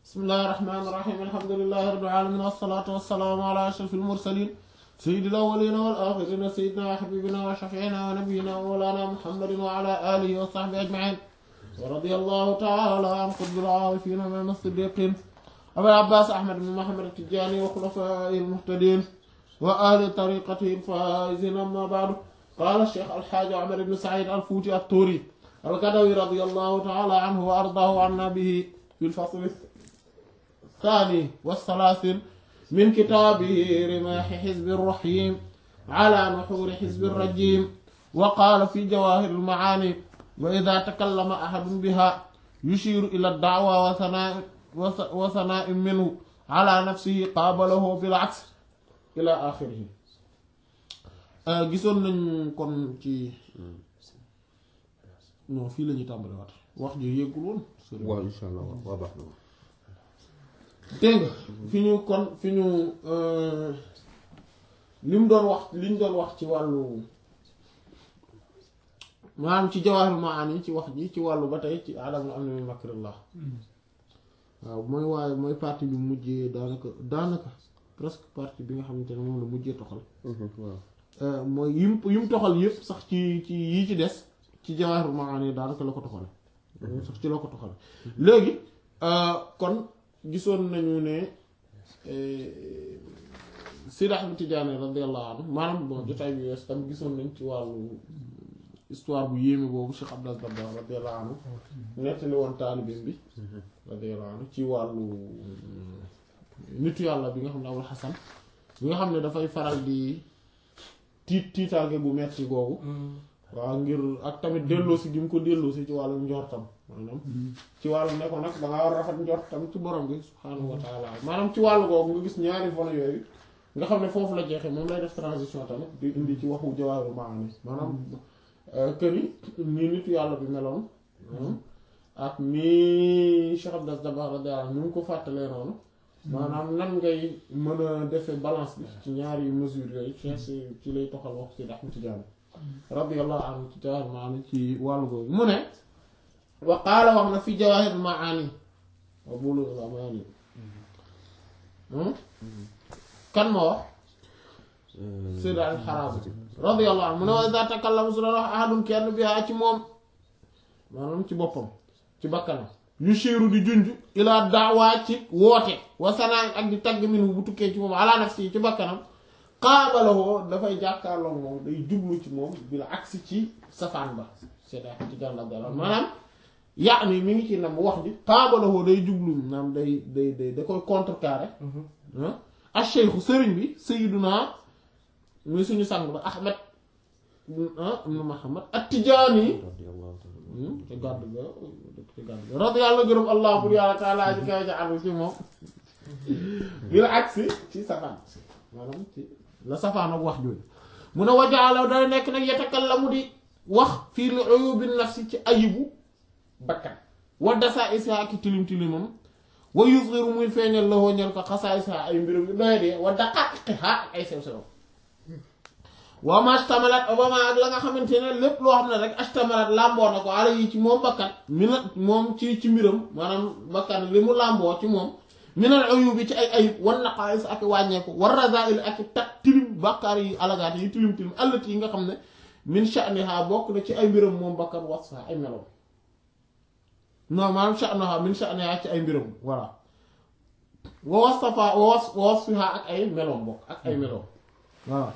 bismillahi rahmaani rahiim alhamdulillahi rabbil aalamiin wassalaatu wassalaamu alaa ashrafil mursaliin sayyidil awwaliina wal aaxiriina sayyidinaa wa habiibinaa wa shafii'inaa wa nabiyyinaa wa mawlaanaa muhammadin wa alaa aalihi wa sahbihi ajma'iin wa radiyallahu ta'aalaa an qutbil aarifiin imaam as-siddiiqiin abil abbaas ahmad bin muhammad at-tijaani wa xulafaa'ihil muhtadiin wa ahli tariiqatihil faa'iziin ammaa ba'du qaala sheekh alxaaji Umar ibn Sa'iid al-Fuuti at-Tuuri al-Gadawi radiyallahu ta'aalaa anhu wa ardaahu annaa bihi fil fasli الثاني والثلاثين من كتابه رماح حزب الرحيم على نحور حزب الرجيم وقال في جواهر المعاني وإذا تكلم أحد بها يشير إلى الدعوة وثناء, وثناء منه على نفسه قابله بالعكس إلى آخره gisoon nañ kon ci non fii la ñuy tàmbali waat wax ji yéggul woon waaw insha allah waaw baax na dégg nga fi ñu kon fi ñu li mu doon wax li ñu doon wax ci wàllu maanaam ci jawaahirul maani ci wax ji ci wàllu ba tey ci aadama am na min makrillah waaw mooy waaye mooy partie bi mujjee daanaka daanaka presque partie bi nga xamante ne moom la mujjee toxal waaw mooy yim yim toxal yëpp sax ci ci yii ci des ci jawaahirul maani daanaka la ko toxale sax ci la ko toxale léegi kon gisoon nañu ne Seydi Ahmad Tijaani radiyallahu anhu maanaam bon jotaay bi wees tam gisoon nañ ci wàllu histoire bu yéeme boobu Cheikh Abdel Dabbar radiyallahu anhu nettali woon taalibeem bi radiyallahu anhu ci wàllu nitu yàlla bi nga xam ne Abul Hasan bi nga xam ne dafay faral di tiit tiitaange bu metti googu waaw ngir ak tamit delloosi gi mu ko delloosi ci wàllu njortam maanaam ci wàllu ne ko nag da ngaa war a rafet njortam ci borom bi subhaanahu wa taala maanaam ci wàllu googu nga gis ñaari volet yooyu nga xam ne foofu la jeexee moom lay def transition tamit di indi ci waxu jawaaru maani maanaam kër yi nii nitu yàlla bi meloon ak nii Cheikh Abdel Dabbar radiyallahu anhu mu ko fàttalee noonu maanaam nan ngay mën a defee balance bi ci ñaari mesures yooyu ci ci lay toxal wax ci Ahmad Tijaani radiyallahu anhu ci jawaahir maani ci wàllu googu mu ne wa qaala wax na fi jawaahir maani wa bulughul amaani kan moo wax Sayyid al-Harazi radiyallahu anhu mu ne wa iza takallama su doon wax ahadun kenn biha ci moom maanaam ci boppam ci bakkanam yushiru di junj ila da'wa ci woote wa sanaa ak di tagg minhu bu tukkee ci moom ala nafsi ci bakkanam qaabalahoo dafay jàkkaarloo moom day jublu ci moom bi la agsi ci safaan ba c'est-à-dire ci gàllankoor dara maanaam yaa ni mi ngi ci nam wax ji qaabalahoo day jublu maanaam day day day da koy contrecarrer ah cheikhu sëriñ bi sayyiduna muy suñu sang ba Ahmed ibn Muhammad at-Tijaani ci gàdd ga ci gàdd ga radiyallahu gërëm allah bur yàlla taala ji kaw ca anu ci moom bi la agsi ci safaan maanaam ci la safaan ak wax jooju mu ne wajaala day nekk nag yatakallamu di wax fii li uyubi nafsi ci ayibu bakkan wa dasa isaa ki tilim tilimam wa yusgiru muy feeñal la ñel ko xasaa isaa ay mbirum yu doy dee wa daqaqiha ak ay sew sew wa ma astamalat obama ak la nga xamante ne lépp loo xam ne rek astamalat làmboo na ko ala yi ci moom bakkan mi na moom ci ci mbiram maanaam bakkan li mu làmboo ci moom minal uyubi ci ay ayib wan naqaais ak wàññeeku war razail ak tak tilim bàkkaar yi alagaat yi tilim tilim allati yi nga xam ne min sha'niha bokk na ci ay mbiram moom bakkan wasfa ay meloom non maanaam sha'naha min sha'niha ci ay mbiram voilà wa wasfa wa wasfiha ak ay meloom bokk ak ay meloom voilà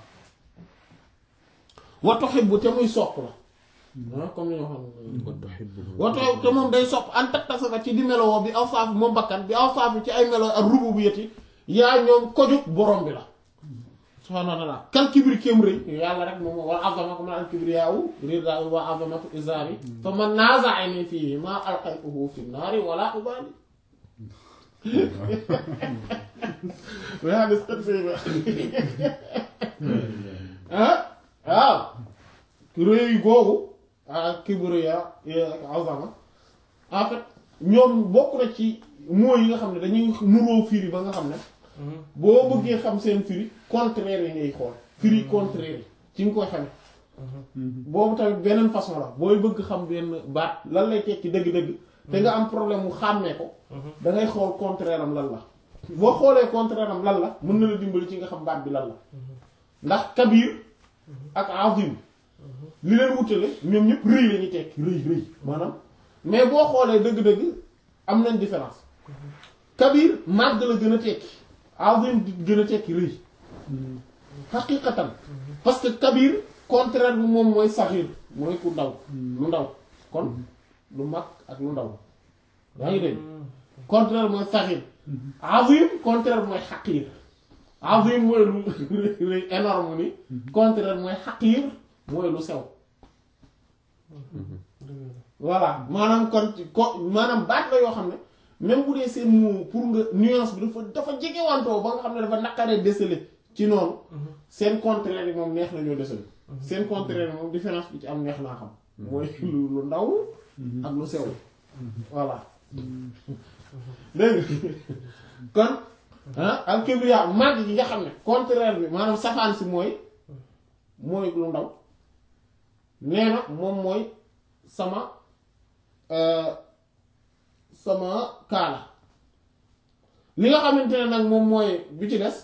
wa tuhibbu te muy sopp la ah comme ni ñu waxoon wa tuhibbu te moom day sopp an tattasafa ci di melowoo bi awsaafi moom bakkan bi awsaafi ci ay melo ak rububiyyati yaa ñoom kojug borom bi la subhaanahu wa ta'aala kal kibri kéem rëy yàlla rek moom wal azama ko man al kibriyaawu ridaa'i wa azamatu izaari fa man naaza'ani fiihi maa alqaytuhu fi naari wala ubaali yaa des xët fii ba ah waaw rëy googu ak kibriya ak azama en fait ñoom bokk na ci mots yi nga xam ne dañuy nuroo firi ba nga xam ne boo bëggee xam seen firi contraire yi ngay xool firi contraire yi ci nga koy xamee boobu tamit beneen façon la booy bëgg xam benn baat lan lay tekki dëgg-dëgg te nga am problème mu xàmmee ko da ngay xool contraire am lan la boo xoolee contraire am lan la mën na la dimbali ci nga xam baat bi lan la ndax kabir ak azim li leen wutale ñoom ñëpp rëy la ñuy tekki rëy rëy maanaam mais boo xoolee dëgg-dëgg am nañ différence kabir màgg la gën a tekki azim di gën a tekki rëy xaqiqatan parce que kabir contraire bi moom mooy saxir mooy ku ndaw lu ndaw kon lu mag ak lu ndaw yaa ngi dégg contraire mooy saxir azim contraire mooy xaqir azim mooy lu lu énorme ni contraire mooy xaqir mooy lu sew voilà maanaam kon ko maanaam baat la yoo xam ne même bu dee seen mot pour nga nuance bi dafa dafa jege wantoo ba nga xam ne dafa naqaree déceler ci noonu seen contraire yi moom neex nañoo déceler seen contraire yi moom différence bi ci am neex naa xam mooy lu lu ndaw ak lu sew voilà dégg nga kon ah al kibriya màgg gi nga xam ne contraire bi maanaam safaan si mooy mooy lu ndaw nee na moom mooy sama sama kaala li nga xamante ne nag moom mooy bi ci des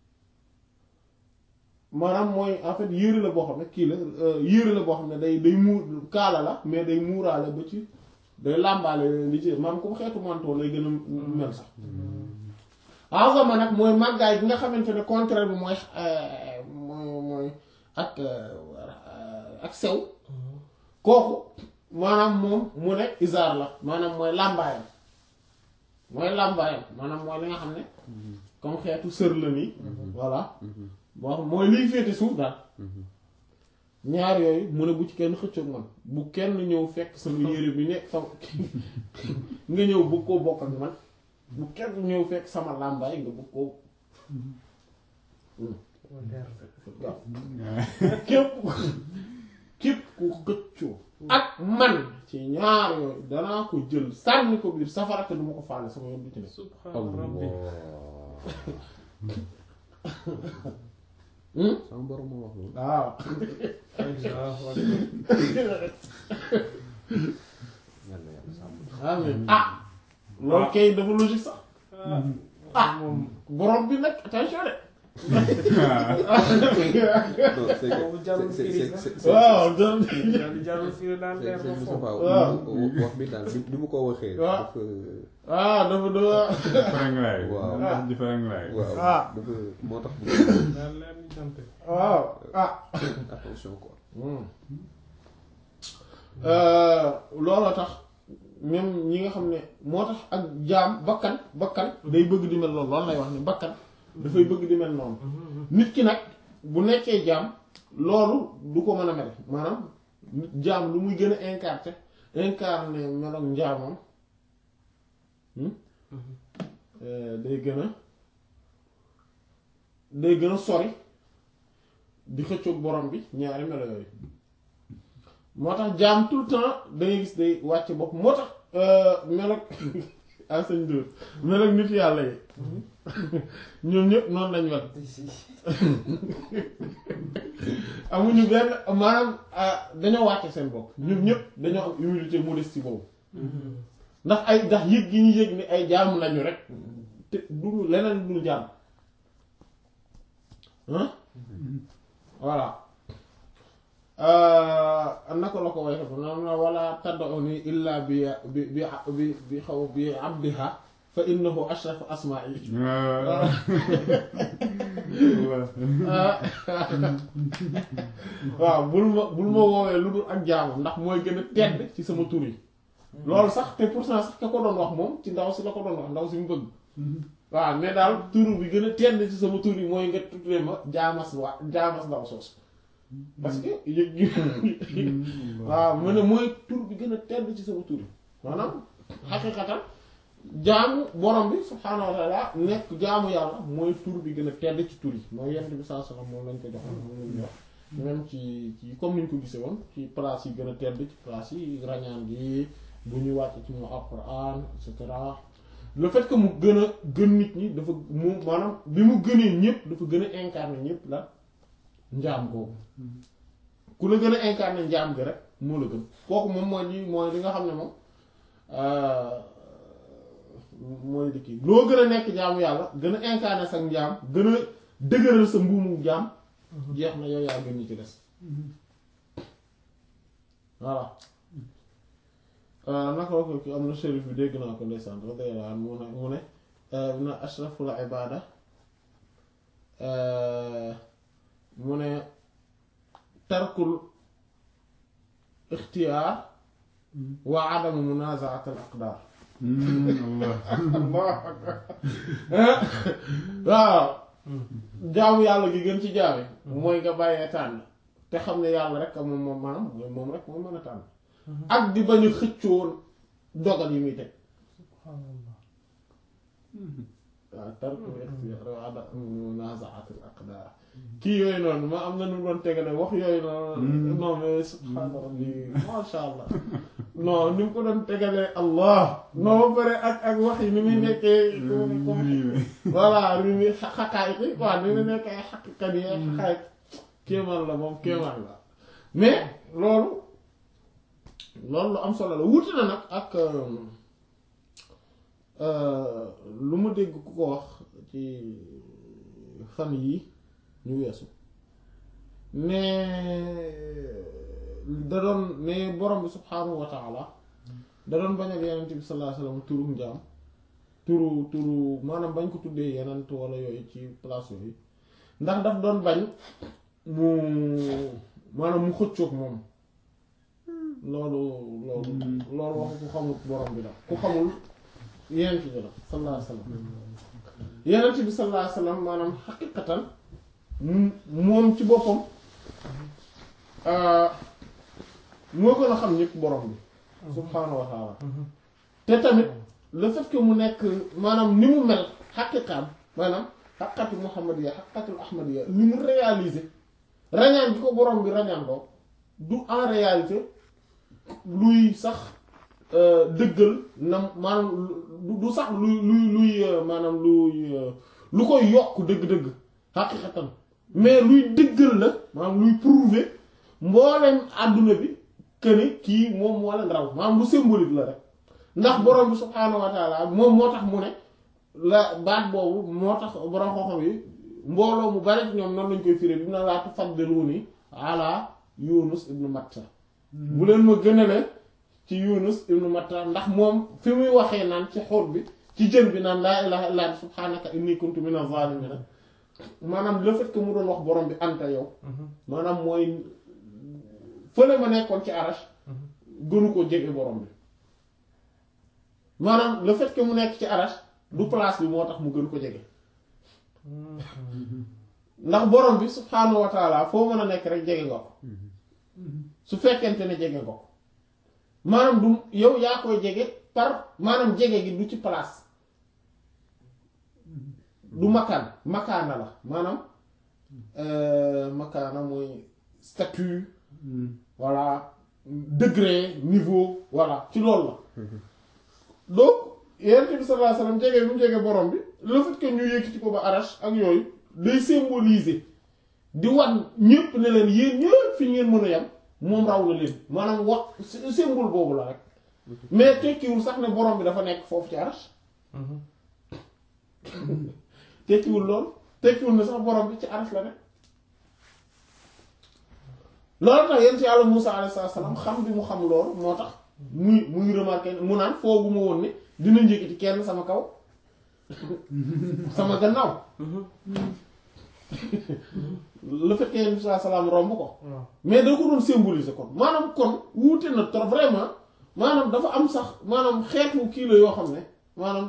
maanaam mooy en fait yére la boo xam ne kii la yére la boo xam ne day day muur kaala la mais day muuraale ba ci day làmbaale li ci maanaam comme xeetu manteau lay gën a mel sax azama nag mooy màggaay bi nga xamante ne contraire bi mooy mooy mooy ak ak sew kooku maanaam moom mu ne isaar la maanaam mooy làmbaayam mooy làmbaayam maanaam mooy li nga xam ne comme xeetu sër la nii voilà boo xam mooy liy féete suuf daal ñaar yooyu mu ne bu ci kenn xëccoog man bu kenn ñëw fekk sama yére bi nekk sama nga ñëw bëgg koo bokk ak man bu kenn ñëw fekk sama làmbaay nga bëgg koo waaw képp képp ku xëccoo ak man ci ñaar yooyu danaa ko jël sànni ko biir safara te du ma ko faale sama yoon du ci ne subhaana rabbi sama borom moo wax loolu. waaw Allahu akbar. yàlla yàlla sàmm. amiin ah loolu kay dafa logique sax ah moom borom bi nag attention de non c'est Boobu jarul que c'est firi c'est sax. c'est c'est waaw doon daal jarul fii daal leer c'est na c'est foofu. waaw. wax bi daal bi bi mu ko waxee. waaw. dafa ah dafa dafa Faranglaay. Waaw. wax di faranglaay. waaw Ah. dafa moo tax mu daal leer ni jant. waaw ah attention quoi. looloo tax même ñi nga xam ne moo tax ak jaam bakkan bakkan day bëgg di mel noonu loolu lay wax ni bakkan dafay bëgg di mel noonu nit ki nag bu nekkee jaam loolu du ko mën a mel maanaam nit jaam lu muy gën a incarné incarné meloog njaamam hmm? Euh, day gën a day gën a sori di xëccoog borom bi ñaari melo yooyu moo tax jaam tout le temps da ngay gis day wàcc bopp moo tax meloog asañ dóor meloog nit yàlla yi ñoom ñëpp noonu lañ mel amuñu benn maanaam ah, dañoo wàcce seen bopp ñoom ñëpp dañoo am humilité modestie boobu ndax ay ndax yëg gi ñu yëg ni ay jaamu lañu rek te duñu leneen dul jaam ah voilà naka la ko way xefu nam na wala tad'uni illa bi bi bi bi bi xaw bi abdiha fa innahu ashrafu asma'i waaw bul ma bul ma woowee lu dul ak jaamu ndax mooy gën a tedd ci sama tur yi loolu sax te pourtant sax ka ko doon wax moom ci ndaw si la ko doon wax ndaw si mu bëgg waaw mais daal tur bi gën a tedd ci sama tur yi mooy nga tuddee ma jaamas waa jaamas ndaw soos parce que yëg gi waaw mu ne mooy tur bi gën a tedd ci sama tur yi maanaam xaqiqatan jaamu borom bi subhaanahu wa taala nekk jaamu yàlla mooy tur bi gën a tedd ci tur yi mooy yent bi saa sallam moom lañ ko joxoon moom lañ wax même ci ci comme niñ ko gisee woon ci place yi gën a tedd ci place yi rañaan gi bu ñuy wàcc ci mu alquran et cetera le fait que mu gën a gën nit ñi dafa mu maanaam bi mu gënee ñëpp dafa gën a incarné ñëpp la njaam googu ku la gën a incarné njaam gi rek moo la gën kooku moom mooy li mooy li nga xam ne moom mooy di kii loo gën a nekk jaamu yàlla gën a incarner sa njaam gën a dëgëral sa mbuumu jaam jeex na yow yaa gën ñi ci des voilà naka la ko ki am na shérif bi dégg naa ko ndeysaan radiyallahu anhu mu ne mu ne na ashraful ibada mu ne tarkul ixtiyaar wa adamu munazaat al aqdar waaw jaamu yàlla gi gën ci jaami mooy nga bàyyee tànn te xam ne yàlla rek moom moom maanaam mooy moom rek moom mën a tànn ak di bañ a xëccoo dogal yi muy teg waaw tarkul ixtiyaar wa adamu munazaat al aqdar kii yooyu noonu ma am na nu mu doon tegale wax yooyu noonu non mais subhaana rabbi masha allah non ni mu ko doon tegalee allah non ba pare ak ak wax yi ni muy nekkee voilà ni muy xaqaay ki quoi ni muy nekkee xaqikat yi xaqaay kéemaan la moom kéemaan la mais loolu loolu lu am solo la wuti na nag ak lu ma dégg ku ko wax ci fan yi ñu weesu ne da doon ne borom bi subhaanahu wa taala da doon bañal yenent bi sallallahu alayhi wasallam turu njaam turu turu maanaam bañ ko tuddee yenent wala yooyu ci place yooyu ndax daf doon bañ mu maanaam mu xëccoog moom loolu loolu loolu waxu ku xamul borom bi la ku xamul yenent bi la sallallahu alayhi wasallam yenent bi sallallahu alayhi wasallam maanaam xaqiqatan moom ci boppam moo gën a xam ñëpp borom bi subhaanahu wa taala te tamit le fait que mu nekk maanaam ni mu mel xaqiqaam maanaam xaqatu muhammadiya xaqatul ahmadiya ni mu réaliser rañaan bi ko borom bi rañaan doo du en réalité luy sax dëggal na maanaam du sax luy luy luy maanaam luy lu koy yokk dëgg-dëgg xaqiqatan mais luy dëggal la maanaam luy prouver mbooleem àdduna bi que ni kii moom moo leen raw maanaam lu symbolique la rek ndax borom bi subhaanahu wa taala moom moo tax mu ne la baat boobu moo tax borom xoxom yi mbooloo mu bari ñoom noonu lañ koy firé bi mu ne laa tufaddiluuni ala Yunus ibnu Matta bu leen ma gënale ci Yunus ibnu Matta ndax moom fi muy waxee naan ci xóot bi ci jën bi naan laa ilaha illa anta subhanaka inni kuntu minaz zalimin maanaam le fait que mu doon wax borom bi anta yow maanaam mooy fële ma nekkoon ci arash gënu ko jege borom bi maanaam le fait que mu nekk ci arash du place bi moo tax mu gën ko jege ndax borom bi subhaanahu wa taala foo mën a nekk rek jege nga ko su fekkente ne jege nga ko maanaam du yow yaa koy jege par maanaam jege gi du ci place du makaan makaana la maanaam makaana mooy statut voilà degré niveau voilà ci loolu la donc yonent bi sallallahu alayhi wasallam jege bi mu jege borom bi le fait que ñu yëkkati ko ba arash ak yooyu day symboliser di wan ñépp ne leen yéen ñëpp fi ngeen mën a yem moom raw na leen maanaam wax symbole boobu la rek mais tekkiwul sax ne borom bi dafa nekk foofu ci arash tekkiwul lool tekkiwul ne sax borom bi ci arash la nekk loolu tax yéen ci yàlla Musaa alayhi salaam xam bi mu xam loolu moo tax muy muy remarqué mu naan foogu ma woon ne dina njëkkati kenn sama kaw sama gannaaw le fait que yéen saa salaam romb ko mais da ko doon symboliser kon maanaam kon wuute na trop vraiment maanaam dafa am sax maanaam xeetu kii la yoo xam ne maanaam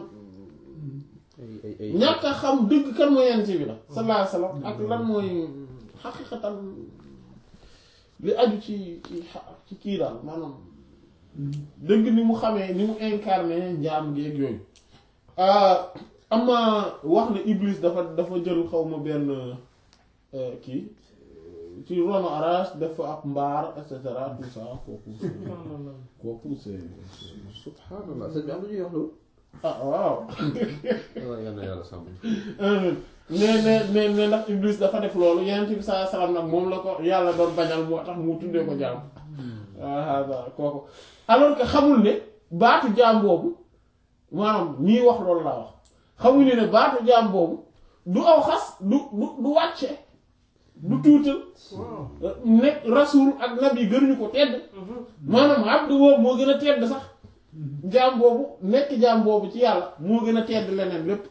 ñàkk a xam dëgg kan mooy yent bi la sallallahu alayhi wasallam ak lan mooy xaqiqatan li aju ci ci ci kii daal maanaam dëgg ni mu xamee ni mu incarné njaam geeg yooyu am na wax ne Iblis dafa dafa jël xaw ma benn kii ci ronu arash def fa ab mbaar et cetera tout ça kooku kooku c'est subhanallah sëñ bi am na ñuy wax loolu. ah waaw waaw yal na yàlla sàmm. ne ne ne ne ndax Iblis dafa def loolu Yonent bi sallallahu alayhi wasallam nag moom la ko yàlla doon bañal moo tax mu tuddee ko jaam waaw kooku alors que xamul ne baatu jaam boobu maanaam ñii wax loolu laa wax xamuñu ne baatu jaam boobu du aw xas du du du wàcce du tuutal waaw nekk rasul ak nabi gënuñu ko tedd maanaam abdu boobu moo gën a tedd sax jaam boobu nekk jaam boobu ci yàlla moo gën a tedd leneen lépp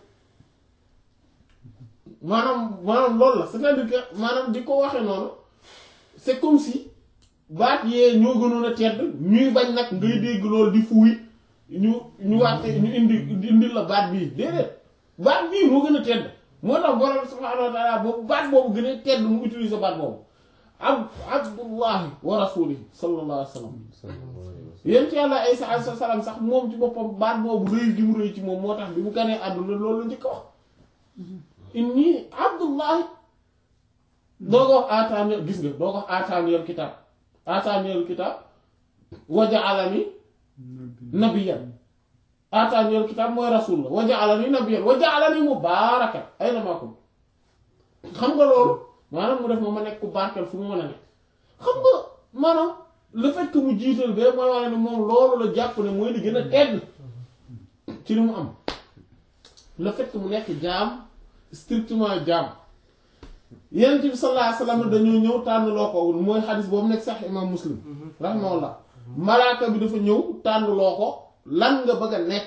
maanaam maanaam loolu la c'est-à-dire que maanaam di ko waxe noonu c'est comme si baat yee ñoo gënoon a tedd ñuy bañ nag ngay dégg loolu di fuuy ñu ñu wàtte ñu indi indi la baat bii déedéet baat bii moo gën a tedd moo tax borom subhaanahu wa taala boobu baat boobu gën a tedd mu utiliser baat boobu ab abdullahi wa rasulihi sallallahu alayhi wa sallam yéen ci yàlla Isa alayhi salaam sax moom ci boppam baat boobu rëy gi mu rëy ci moom moo tax bi mu ganee àdduna loolu la njëkk a wax inni abdullahi doo ko wax aataani gis nga doo ko wax aataaniyal kitaab aataaniyal kitaab wa ja'alani nabiyyan aataaniyal kitaab mooy rasul la wa ja'alani nabiyyan wa ja'alani mubaarakan aynamaa kuntu xam nga loolu maanaam mu def ma ma nekk ku barkeel fu mu mën a nekk xam nga maanaam le fait que mu jiital bee mooy wane ne moom loolu la jàpp ne mooy li gën a tedd ci li mu am le fait que mu nekk jaam strictement jaam yonent bi sallallahu alayhi wasallam dañoo ñëw tànn loo ko mooy xadis boobu nekk sax imam muslim rahimahullah malaaka bi dafa ñëw tànn loo ko lan nga bëgg a nekk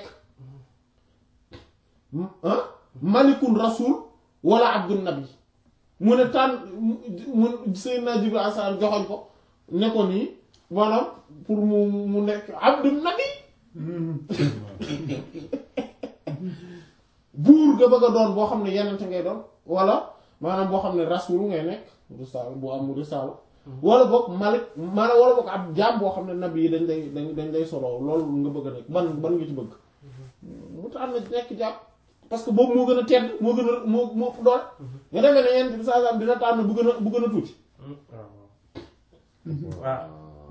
ah malikun rasul wala abdun nabi mu ne tànn mu Seydina Jibril alayhi salaam joxoñ ko ne ko nii maanaam pour mu mu nekk abdun nabi buur nga bëgg a doon boo xam ne yenente ngay doon wala maanaam boo xam ne rasul ngay nekk risaal boo am risaal wala boog malik maanaam wala boog ab jaam boo xam ne nabi yi dañ lay dañ dañ lay solo loolu nga bëgg a nekk ban ban nga ci bëgg mu tànn nekk jaam parce que boobu moo gën a tedd moo gën a moo moo ëpp doole nga defee ne yenn bi saa saa dina tànn bu gën a bu gën a tuuti waaw waaw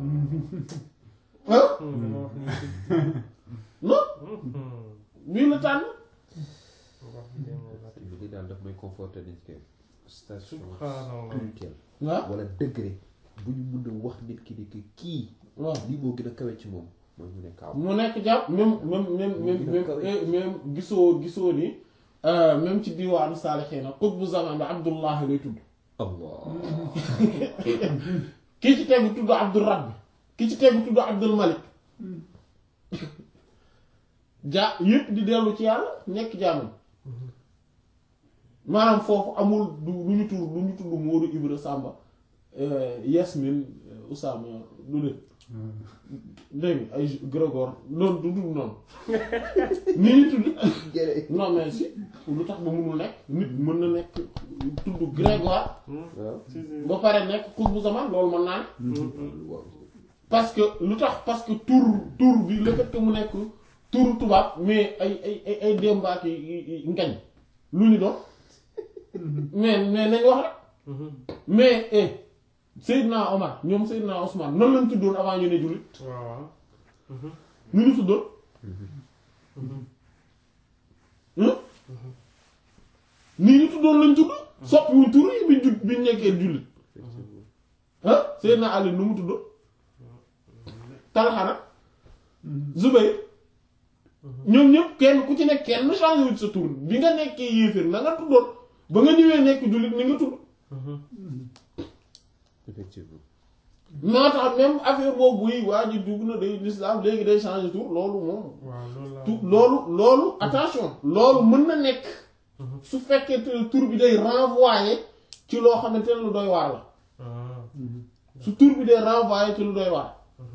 ah dama wax ni non bii la tànn wax ni dama wax ni lii daal daf may conforter dañ koy station subhanallah spirituelle waaw wala degré bu ñu mun a wax nit ki ni que kii waaw lii moo gën a kawe ci moom mooy mu ne kaaw mu nekk jàpp même même même même même même gisoo gisoo ni même ci diwaanu saalixiina qutbu zaman bi Abdullah lay tudd allah kii ci tegu tudd Abdul Rabbi kii ci tegu tudd Abdul Malik ja yëpp di dellu ci yàlla nekk jaamam maanaam foofu amul du lu ñu tudd lu ñu tudd Moodu Ibra Samba Yasmin Usama du leen dégg nga ay Grégor loolu du dul noonu ni ñu tudd jërë non mais si lu tax ba munul nekk nit mën na nekk tudd Grégoire waaw si si ba pare nekk xutbu zaman loolu mën naa ne waaw parce que lu tax parce que tur tur bi le fait que mu nekk tur tubaab mais ay ay ay ay démbaak yi ngañ lu ñu doon mais mais nañ wax rek mais eh Seydina Omar ñoom Seydina Ousmane nan lañ tuddoon avant ñu ne jullit waaw waaw nu ñu tuddoon hmm nii ñu tuddoon lañ tudd soppiwuñ tur yi biñ jud biñ nekkee jullit ah Seydina Ali nu mu tuddoon Talha nag Zubayr ñoom ñëpp kenn ku ci nekk kenn changé wut sa tur bi nga nekkee yéeféer na nga tuddoon ba nga ñëwee nekk jullit ni nga tudd effectivement moo tax même affaire boobu buy waa ji dugg na day l'islam léegi day changé tur loolu moom waaw loolu la tu loolu loolu attention loolu mën na nekk su fekkee te tur bi day renvoyer ci loo xamante ne lu doy waar la ah su tur bi day renvoyer ci lu doy waar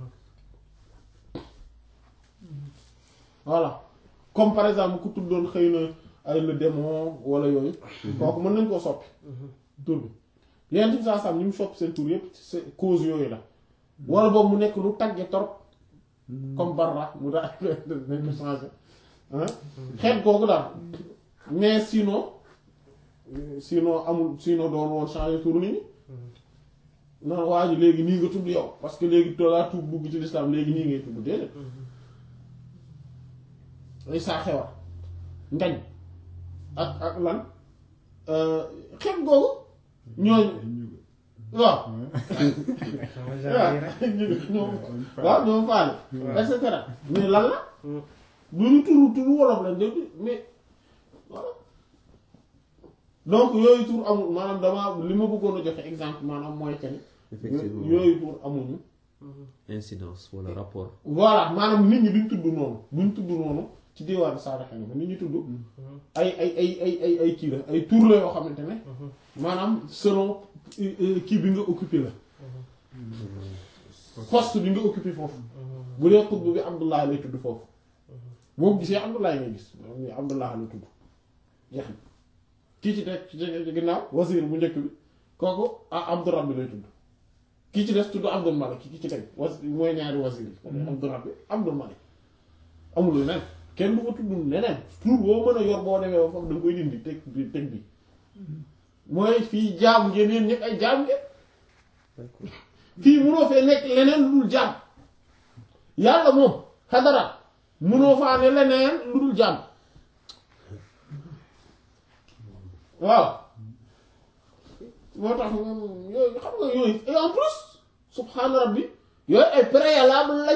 voilà comme par exemple ku tuddoon xëy na ay le démon wala yooyu kooku mën nañ koo soppi tur bi yenn ci saa sam ñu mu soppi seen tur yépp c'est cause yooyu la wala boobu mu nekk lu tagge trop comme barra mu daal nañ ko changé ah xeet googu daal mais sinon sinon amul sinon doon woon changé tur nit ñi non waa ji léegi nii nga tudd yow parce que léegi tollaa tuub dugg ci l'islam léegi nii ngay tudd déedéet ay saa xewar ngañ ak ak lan xeet googu ñooñu waaw sama genre yi rek. ñoom waaw ñoom faale et cetera mais lan la du ñu turu turu wolof lañ dégg mais voilà donc yooyu tur amul maanaam dama li ma bëggoon a joxe exemple maanaam mooy que ni effectivement yooyu tur amuñu incidence wala rapport voilà maanaam nit ñi duñ tudd noonu duñ tudd noonu ci diwaanu saadaxa ni nit ñi tudd ay ay ay ay ay ay kii la ay tur la yoo xamante ne maanaam selon euh, euh, kii bi nga occupé la poste bi nga occupé foofu bu dee xutb bi Abdullah lay tudd foofu boo gisee Abdullah ngay gis moom ni Abdullah la tudd jeex na kii ci teg ci ci ginnaaw wazir bu njëkk bi kooku ah Abdou Rabbi lay tudd kii ci des tudd Abdul Malik ki ci teg was mooy ñaari wazir yi Abdou Rabbi Abdul Malik amul leneen kenn du fa tudd leneen tur boo mën a yor boo demee ba foofu da nga koy dindi teg bi teg bi mooy fii jaam ngeen yéen ñëpp ay jaam ngeen fii munoo fee nekk leneen lu dul jaam yàlla moom xadara munoo faa ne leneen lu dul jaam waaw moo tax ñun yooyu xam nga yooyu et en plus subhaana rabbi yooyu ay préalable lañ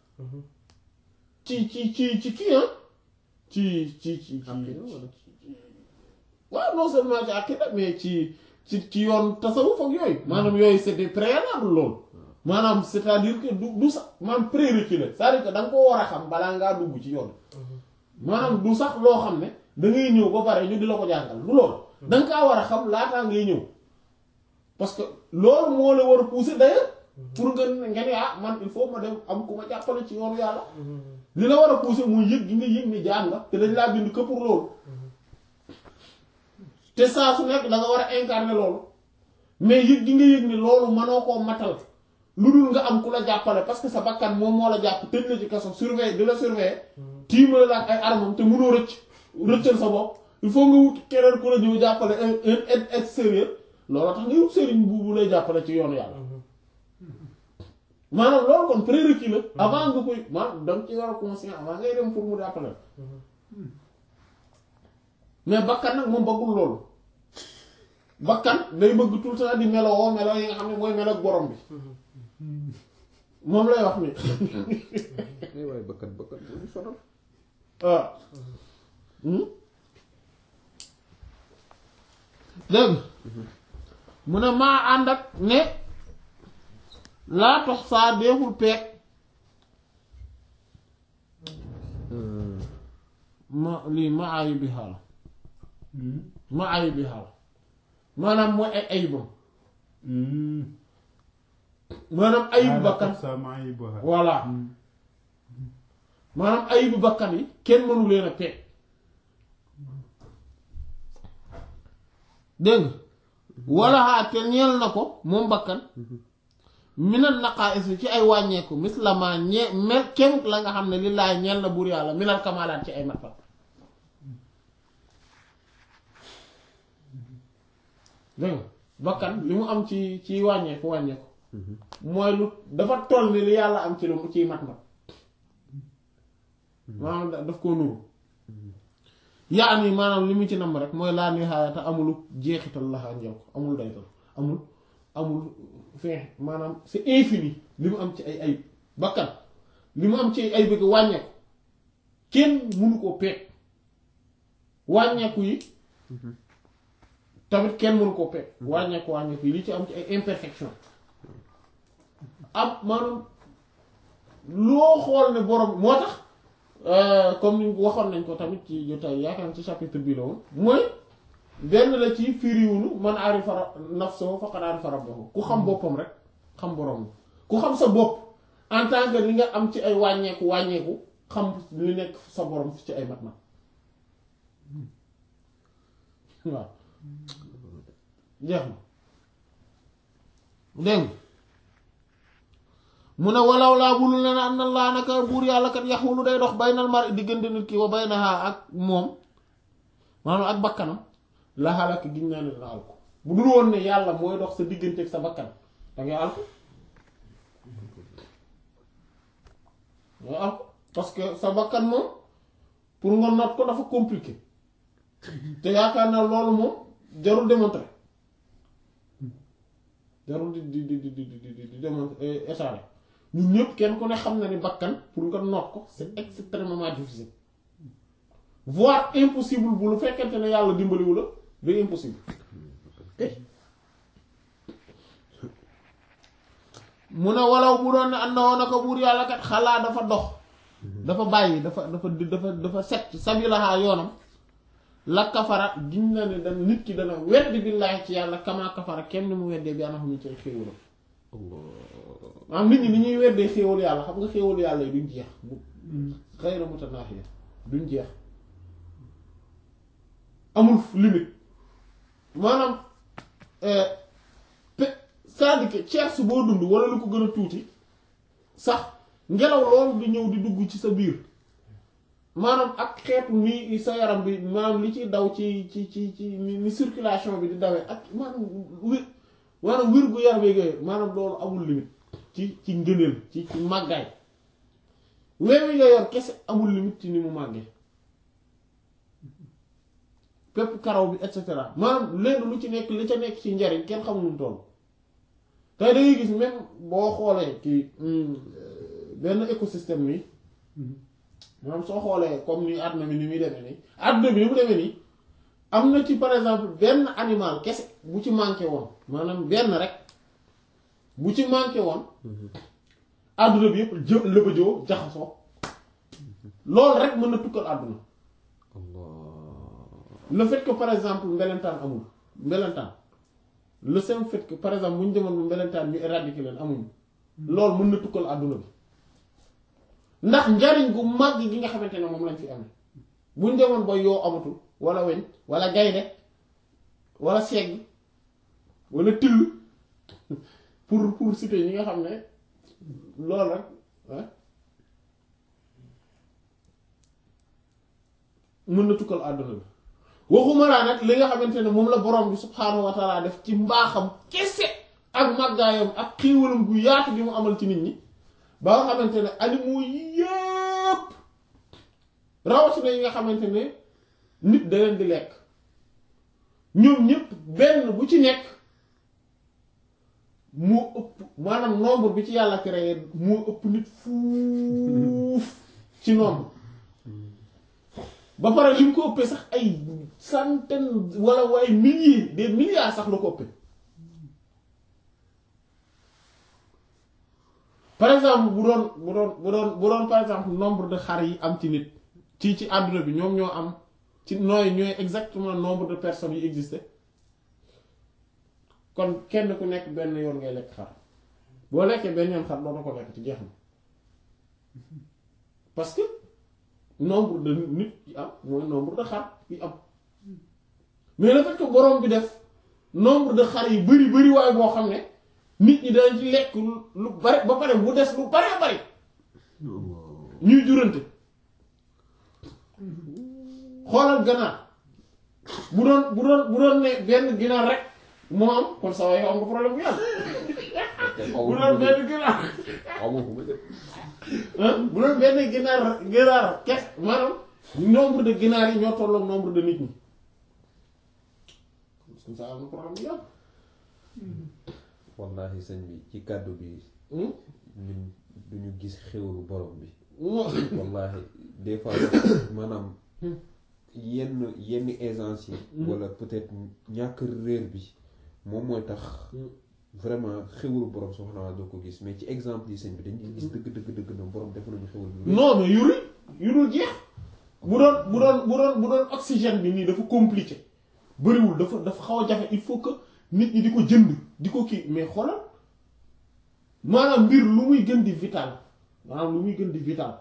ci ci ci ci kii ah ci ci ci ci Aqida wala? waaw non seulement ci aqida mais ci ci ci yoon tasawuf ak yooyu maanaam yooyu c'est des préalables loolu maanaam c'est-à-dire que du du sax maanaam prérequis la c'est-à-dire que da nga ko war a xam balaa ngaa dugg ci yoon maanaam du sax loo xam ne da ngay ñëw ba pare ñu di la ko jàngal du loolu da nga kaa war a xam laataa ngay ñëw parce que loolu moo la war a pousser d'ailleurs pour nga nga ne ah man il faut ma dem am ku ma jàppale ci yoonu yàlla li la war a pousser muy yëg gi nga yëg ni jaan nga te dañ laa bind que pour loolu te saa su nekk da nga war a incarner loolu mais yëg gi nga yëg ni loolu mënoo koo matal lu dul nga am ku la jàppale parce que sa bakkan moom moo la jàpp tëj la ci kaso surveiller di la surveiller tiimale la ak ay armam te mënoo rëcc rëccal sa bopp il faut nga wut keneen ku la ñëw jàppale un un aide extérieur loolu tax nga wut sëriñ bu bu lay jàppale ci yoonu yàlla maanaam loolu kon prérequis la avant nga koy maanaam danga ci war a conscient avant ngay dem pour mu jàppale la mais bakkan nag moom bëggul loolu bakkan day bëgg tout le temps di meloo melo yi nga xam ne mooy melo ak borom bi moom lay wax ni ay waaye bakkat bakkat bu ñu sonal waaw dégg mu ne maa ànd ak ne laa tox saa deeful peeg ma lii ma ayu bi xaal ma ayu bi xaal maanaam mooy ay ayibam maanaam ayibu bakkan voilà maanaam ayibu bakkan yi kenn mënu leen a peeg dégg nga wala xaa te ñeel na ko moom bakkan minal naqaa'is ci ay wàññeeku mislama ñe mel kemut la nga xam ne lillaay ñeel na buur yàlla minal kamalaat ci ay matfat dégg nga bakkan li mu am ci ci wàññeeku wàññeeku mooy lu dafa toll ni li yàlla am ci lu ciy mat-mat maanaam da- daf koo nuru yaa ni maanaam li mu ci namm rek mooy laa nihaayata amulu jeexital laxaa njëw ko amul daytal amul amul fin maanaam c'est infini li mu am ci ay ayib bakkan li mu am ci ay ayib wàññeeku kenn mënu koo peeg wàññeeku yi tamit kenn mënu koo peeg wàññeeku wàññeeku yi li ci am ci ay imperfection am maanaam loo xool ne borom moo tax comme ni waxoon nañ ko tamit ci jotaay yaakaar naa ci chapitre bi la woon mooy benn la ci firiwunu man arifa nafsahu faqad arifa rabbahu ku xam boppam rek xam borom ku xam sa bopp en tant que li nga am ci ay wàññeeku wàññeeku xam li nekk sa borom ci ay mat-mat waaw jeex na dégg nga mu ne walaw laa bulu ne na am na laa naka buur yàlla kat yaxulu day dox baynal mar diggante nit ki wa baynaha ak moom maanaam ak bakkanam la xalak giñ naa ne dina alko bu dul woon ne yàlla mooy dox sa diggante ak sa bakkan dangay alko dangay alko parce que sa bakkan moom pour nga not ko dafa compliqué te yaakaar naa loolu moom jarul démontrer jarul di di di di di di di di demoon état ñun ñëpp kenn ku ne xam na ni bakkan pour nga noot ko c'est extrêmement difficile voire impossible bu lu fekkente ne yàlla dimbaliwu la day impossible mu ne walaw bu doon ne ànd na woon ko buur yàlla kat xalaa dafa dox dafa bàyyi dafa dafa dafa dafa set sabilaha yoonam la kafara giñ na ne dan nit ki dana weddi billaahi ci yàlla kama kafara kenn ni mu weddee bi anam ñu ci xéewalam maanaam nit ñi ni ñuy weddee xéewalu yàlla xam nga xéewalu yàlla yi duñ jeex bu xayra mutanaahiya duñ jeex amul limite maanaam pe c'est-à-dire que tiers boo dund wala lu ko gën a tuuti sax ngelaw loolu di ñëw di dugg ci sa biir maanaam ak xeetu ni sa yaram bi maanaam li ci daw ci ci ci ci ni circulation bi di dawee ak maanaam wér maanaam wér gu yaram yooyu maanaam loolu amul limite ci ci ngëneel ci ci màggaay weewi nga yor kese amul limite ci ni mu màggee pépp karaw bi et cetera maanaam lenn lu ci nekk li ca nekk ci njariñ kenn xamul nu mu toll tey da ngay gis même boo xoolee kii benn écosystème nii maanaam soo xoolee comme ni àdduna bi ni muy demee nii àdduna bi ni mu demee nii am na ci par exemple benn animal kese bu ci manqué woon maanaam benn rek bu ci manqué woon àdduna bi yëpp jë lëbëjoo jaxasoo loolu rek mën na tukkal àdduna le fait que par exemple mbelentaan amul mbelentaan le seul fait que par exemple bu ñu demoon ba mbelentaan ñu éradiquer leen amuñu loolu mën na tukkal àdduna bi ndax njariñ gu mag gi nga xamante ne moom lañ fi amee bu ñu demoon ba yoo amatul wala weñ wala gaynde wala segg wala till pour pour citer ñi nga xam ne loolu rek mën na tukkal àdduna bi waxuma laa nag li nga xamante ne moom la borom bi subhaanahu wa taala def ci mbaaxam kese ak màggaayam ak xiiwalam gu yaatu bi mu amal ci nit ñi ba nga xamante ne animaux yépp rawatina yi nga xamante ne nit da leen di lekk ñoom ñépp benn bu ci nekk moo ëpp maanaam nombre bi ci yàlla créé moo ëpp nit fuuf ci nombre ba pare li mu ko ëppee sax ay centaine wala waaye milliers des milliards sax la ko ëppee par exemple bu doon bu doon bu doon bu doon par exemple nombre de xar yi am ci nit ci ci àdduna bi ñoom ñoo am ci nooy ñooy exactement nombre de personnes yi existé kon kenn ku nekk benn yoon ngay lekk xar boo lekkee benn yoon xar doona ko lekk ci jeex na parce que nombre de nit yi am mooy nombre de xar yi am mais le fait que borom bi def nombre de xar yi bari bari waaye boo xam ne nit ñi dañ ci lekk lu bari ba pare mu des lu bari bari ñuy jurante xoolal ganaar bu doon bu doon bu doon ne benn ginaar rek moo am kon saa yoo am nga problème bu yàlla bu doon benn ginaar bu doon benn ginaar ginaar kes maanaam nombre de ginaar yi ñoo tolloog nombre de nit ñi comme ça am na problème bu yàlla wallahi sëñ bi ci kàddu bi ñun duñu gis xéwlu borom bi wallahi des fois maanaam yenn yenn aisance yi wala peut-être ñàkk réer bi moom mooy tax vraiment xéwlu borom subhaanahu doo ko gis mais ci exemple yi sëñ bi dañuy gis dëgg dëgg dëgg na borom def nañu xéwlu bi non mais yuri yu dul jeex bu doon bu doon bu doon bu doon oxygène bi nii dafa compliqué bëriwul dafa dafa xaw a jafe il faut que nit ñi di ko jënd di ko kii mais xoolal maanaam mbir lu muy gën di vital maanaam lu muy gën di vital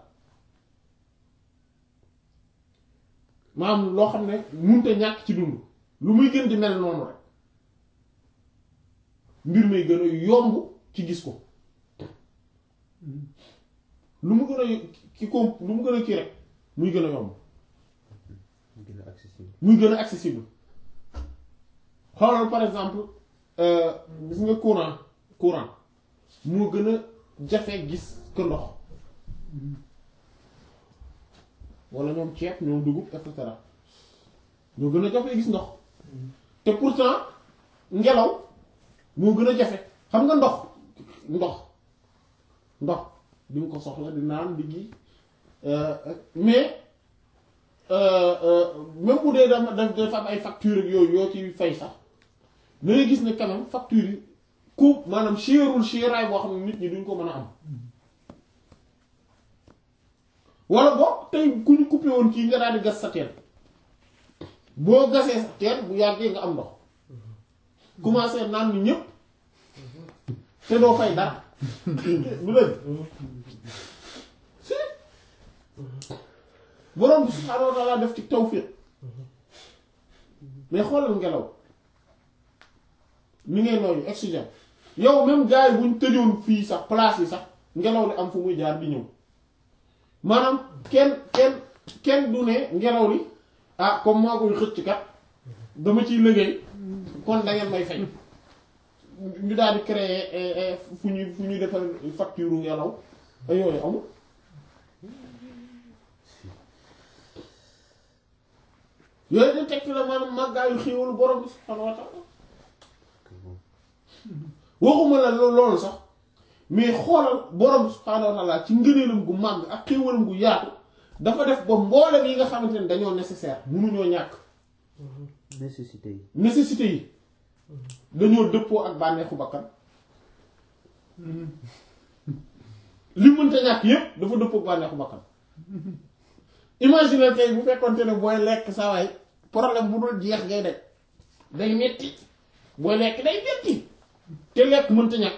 maanaam loo xam ne munte ñàkk ci dund lu muy gën di mel noonu rek mbir may gën a yomb ci gis ko lu mu gën a ki ko lu mu gën a kii rek muy gën a yomb mu gën a accessible muy gën a accessible xoolal par exemple gis nga courant courant moo gën a jafe gis que ndox wala ñoom ceeb ñoom dugub et cetera ñoo gën a jafe gis ndox te pourtant ngelaw moo gën a jafe xam nga ndox ndox ndox di nga ko soxla di naan di gi mais euh, euh, même bu dee dama daf dafa am ay facture ak yooyu yoo ci fay sax da ngay gis ne quand même facture yi ku maanaam cherul cheraay boo xam ne nit ñi duñ ko mën a am wala boog tey ku ñu coupé woon kii nga daal di gas sa teen boo gasee sa teen bu yàggee nga am ndox commencé naan ni ñëpp te doo fay dara bu dëgg si borom bi subhaanahu wa taala def ci tawfiq mais xoolal ngelaw ni ngay nooyu oxygène yow même gars yi buñ tëjoon fii sax place yi sax ngelaw li am fu muy jaar di ñëw maanaam kenn kenn kenn du ne ngelaw li ah comme maa koy xëcc kat dama ciy liggéey kon da ngeen may fay ñu daal di créer fu ñuy fu ñuy defar facture ngelaw ay yooyu amul yooyu da tekki la maanaam màggaayu xéewalu borom bi subhaanahu wa taala waxuma la lo- loolu sax mais xoolal borom bi subhaanahu wa taala ci ngëneelam gu màgg ak xéewalam gu yaatu dafa def ba mboolem yi nga xamante ne dañoo nécessaire munuñoo ñàkk nécessité yi nécessité yi dañoo dëppoo ak bànneexu bakkan li mënta ñàkk yépp dafa dëppoo ak bànneexu bakkan imagine tey bu fekkonte ne booy lekk saa waay problème bu dul jeex ngay daj day metti booy lekk day metti te lekk mënta ñàkk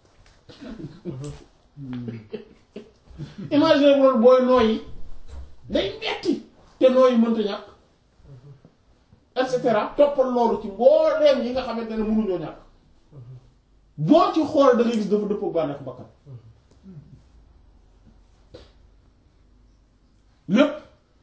imagine bu doon booy nooyi day metti te nooyi mënta ñàkk et cetera toppal loolu ci mbooleem yi nga xamante ne mënuñoo ñàkk boo ci xool da ngay gis dafa dëppoo bànneex bakkan lépp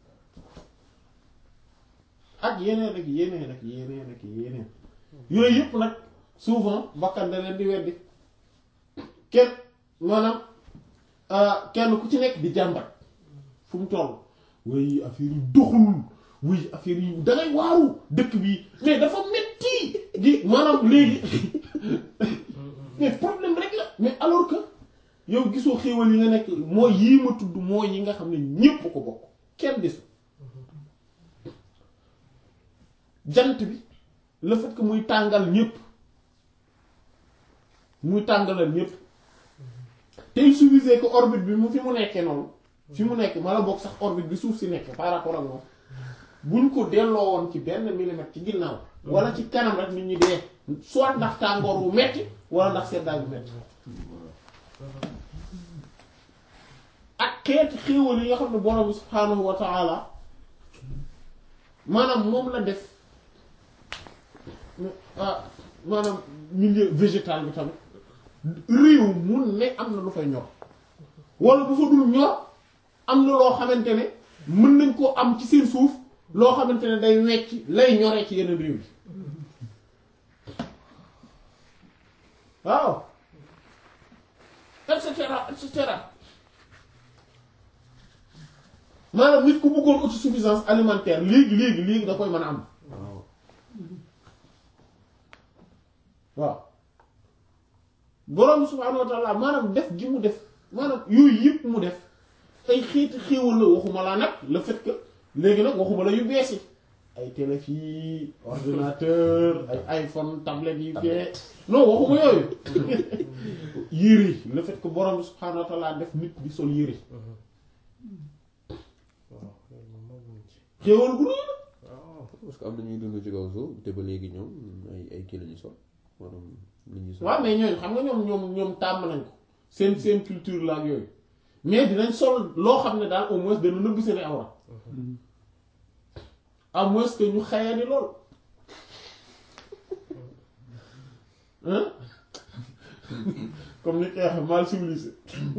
ak yeneen ak yeneen ak yeneen ak yeneen yooyu yëpp nag souvent bakkan da leen di weddi kenn maanaam kenn ku ci nekk di jàmbat fu mu toll way affaire yi doxul wuy affaire yi dangay waaru dëkk bi mais dafa metti di maanaam léegi mais problème rek la mais alors que yow gisoo xéewal yi nga nekk mooy yii ma tudd mooy yi nga xam ne ñépp ko bokk kenn desu jant bi le fait que muy tàngal ñépp muy tàngalal ñépp te il suffisait que orbite bi mu fi mu nekkee noonu fi mu nekk ma la bokk sax orbite bi suuf si nekk par rapport ak moom buñ ko delloo woon ci benn millimètre ci ginnaaw wala ci kanam rek nit ñi dee soit ndax tàngoor wu metti wala ndax seddaay bu metti ak xeeti xéewal yi nga xam ne borom bi subhaanahu wa ta'ala maanaam moom la def ah maanaam milieu végétal bi tamit réew mun ne am na lu fay ñor wala bu fa dul ñor am na loo xamante ne mën nañ koo am ci seen suuf loo xamante ne day wecc lay ñoree ci yeneen réew yi waaw et cetera et cetera maanaam nit ku bëggoon autosuffisance alimentaire léegi léegi léegi da koy mën a am waaw waaw borom subhaanahu wa taala maanaam def gi mu def maanaam yooyu yëpp mu def ay xeeti xéewal la waxuma laa nag le fait que léegi nag waxuma la yu bees yi ay téléphone ordinateur ay iPhone tablette yi fee non waxuma yooyu yére le fait que borom subhaanahu wa taala def nit di sol yére waaw loolu moom moo gën ci xéewal gu rëy la waaw parce que am na ñuy dund ci kaw suuf te ba léegi ñoom ay ay kii la ñu sol maanaam li ñuy sol waaw mais ñooñu xam nga ñoom ñoom ñoom tàmm nañ ko seen seen culture la ak yooyu mais dinañ sol loo xam ne daal au moins dana nëbb seen awra à moins que ñu xayani lool hein comme ni koy waxee mal civilisé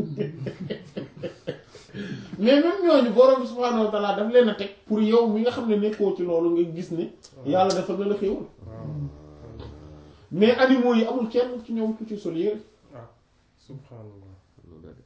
mais même ñooñu borom subhaanahu wa ta'ala daf leen a teg pour yow mi nga xam ne nekkoo ci loolu nga gis ne yàlla dafa na la xéewal waaw mais animaux yi amul kenn ci ñoom ku ci sol yére ah subhanallah loolu daal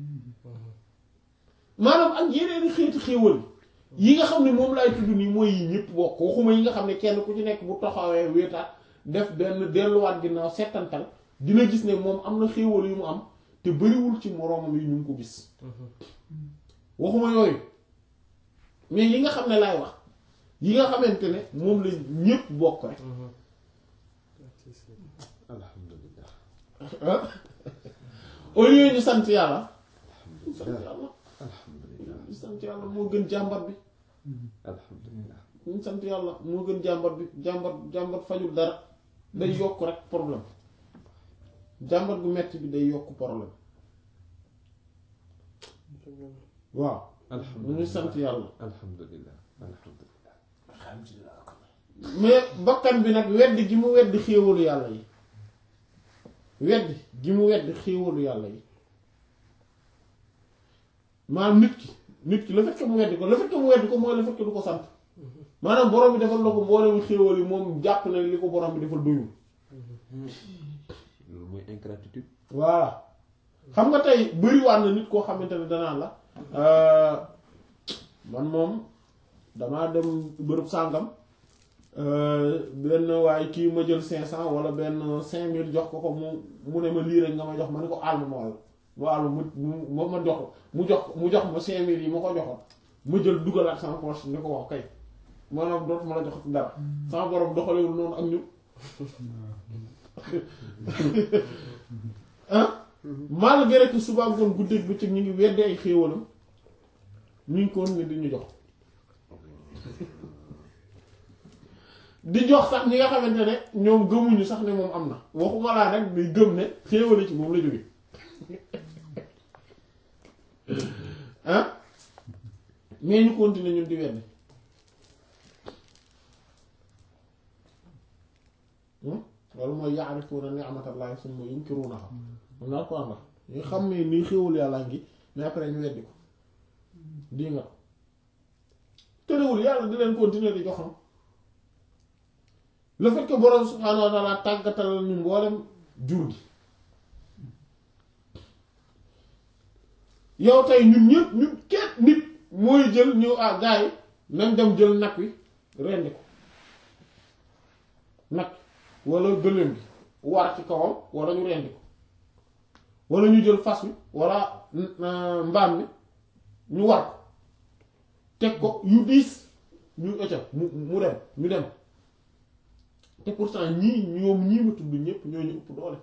maanaam ak yeneen xeeti xéewal yi nga xam ne moom laay tudd nii mooy yi ñëpp bokk waxuma yi nga xam ne kenn ku ci nekk bu taxawee wéetaat def benn delluwaat ginnaaw settantal dina gis ne moom am na xéewal yu mu am te bariwul ci moroomam yi ñu ngi ko gis waxuma yooyu mais yi nga xam ne laay wax yi nga xamante ne moom la ñépp bokk rek alhamdulillah ah au lieu ñu sant yàlla ñu sant yàlla alhamdulillah ñu sant yàlla moo gën jàmbat bi alhamdulillah ñu sant yàlla moo gën jàmbat bi jàmbat jàmbat fajul dara day yokk rek problème jàmbat bu metti bi day yokk problème waaw ñu ngi sant yàlla alhamdulillah alhamdulillah mais bakkan bi nag weddi gi mu weddi xéewalu yàlla yi weddi gi mu weddi xéewalu yàlla yi maanaam nit ki nit ki le fait que mu weddi ko le fait que mu weddi ko mooy le fait que du ko sant maanaam borom bi defal na ko mboolemu xéewal yi moom jàpp na li ko borom bi defal doyul loolu mooy ingratitude voilà xam nga tey bëriwaat na nit koo xamante ne danaa la man moom damaa dem bërëb sàngam benn waaye kii ma jël cinq cent wala benn cinq mille jox ko ko mu mu ne ma lii rek nga ma jox ma ne ko àll ma wàll ma àll mu mu ma jox mu jox mu jox ma cinq mille yi ma ko joxoon ma jël dugalaat sama poche ni ko wax kay maanaam dootuma la jox dara sama borom doxalewul noonu ak ñun ah malgré que suba ngoon guddeeg bëccëg ñu ngi weddi ay xéewalam ñu ngi koon ni di ñu jox di jox sax ñi nga xamante ne ñoom gëmuñu sax ne moom am na waxuma laa nag di gëm ne xéewale ci moom la jóge ah mais ñu continuer ñun di weddi loolu mooy yaarifuuna ni'matallahi summa yunkiruunaha mun naa ko ànda ñu xam ne nii xéewal yàlla ngi mais après ñu weddi ko di nga tëréwul yàlla di leen continuer di joxam le fait que borom subhaanahu wa taala tàggatal ñu mboolem jur gi yow tey ñun ñëpp ñun kenn nit mooy jël ñëw ah gars yi nañ dem jël nag wi rendi ko nag wala gëléem bi war ci kawam wala ñu rendi ko wala ñu jël fas wi wala mbaam mi ñu war ko teg ko yu diis ñu ëcca mu mu dem ñu dem te pourtant ñii ñoom ñii ma tudd ñépp ñoo ñu ëpp doole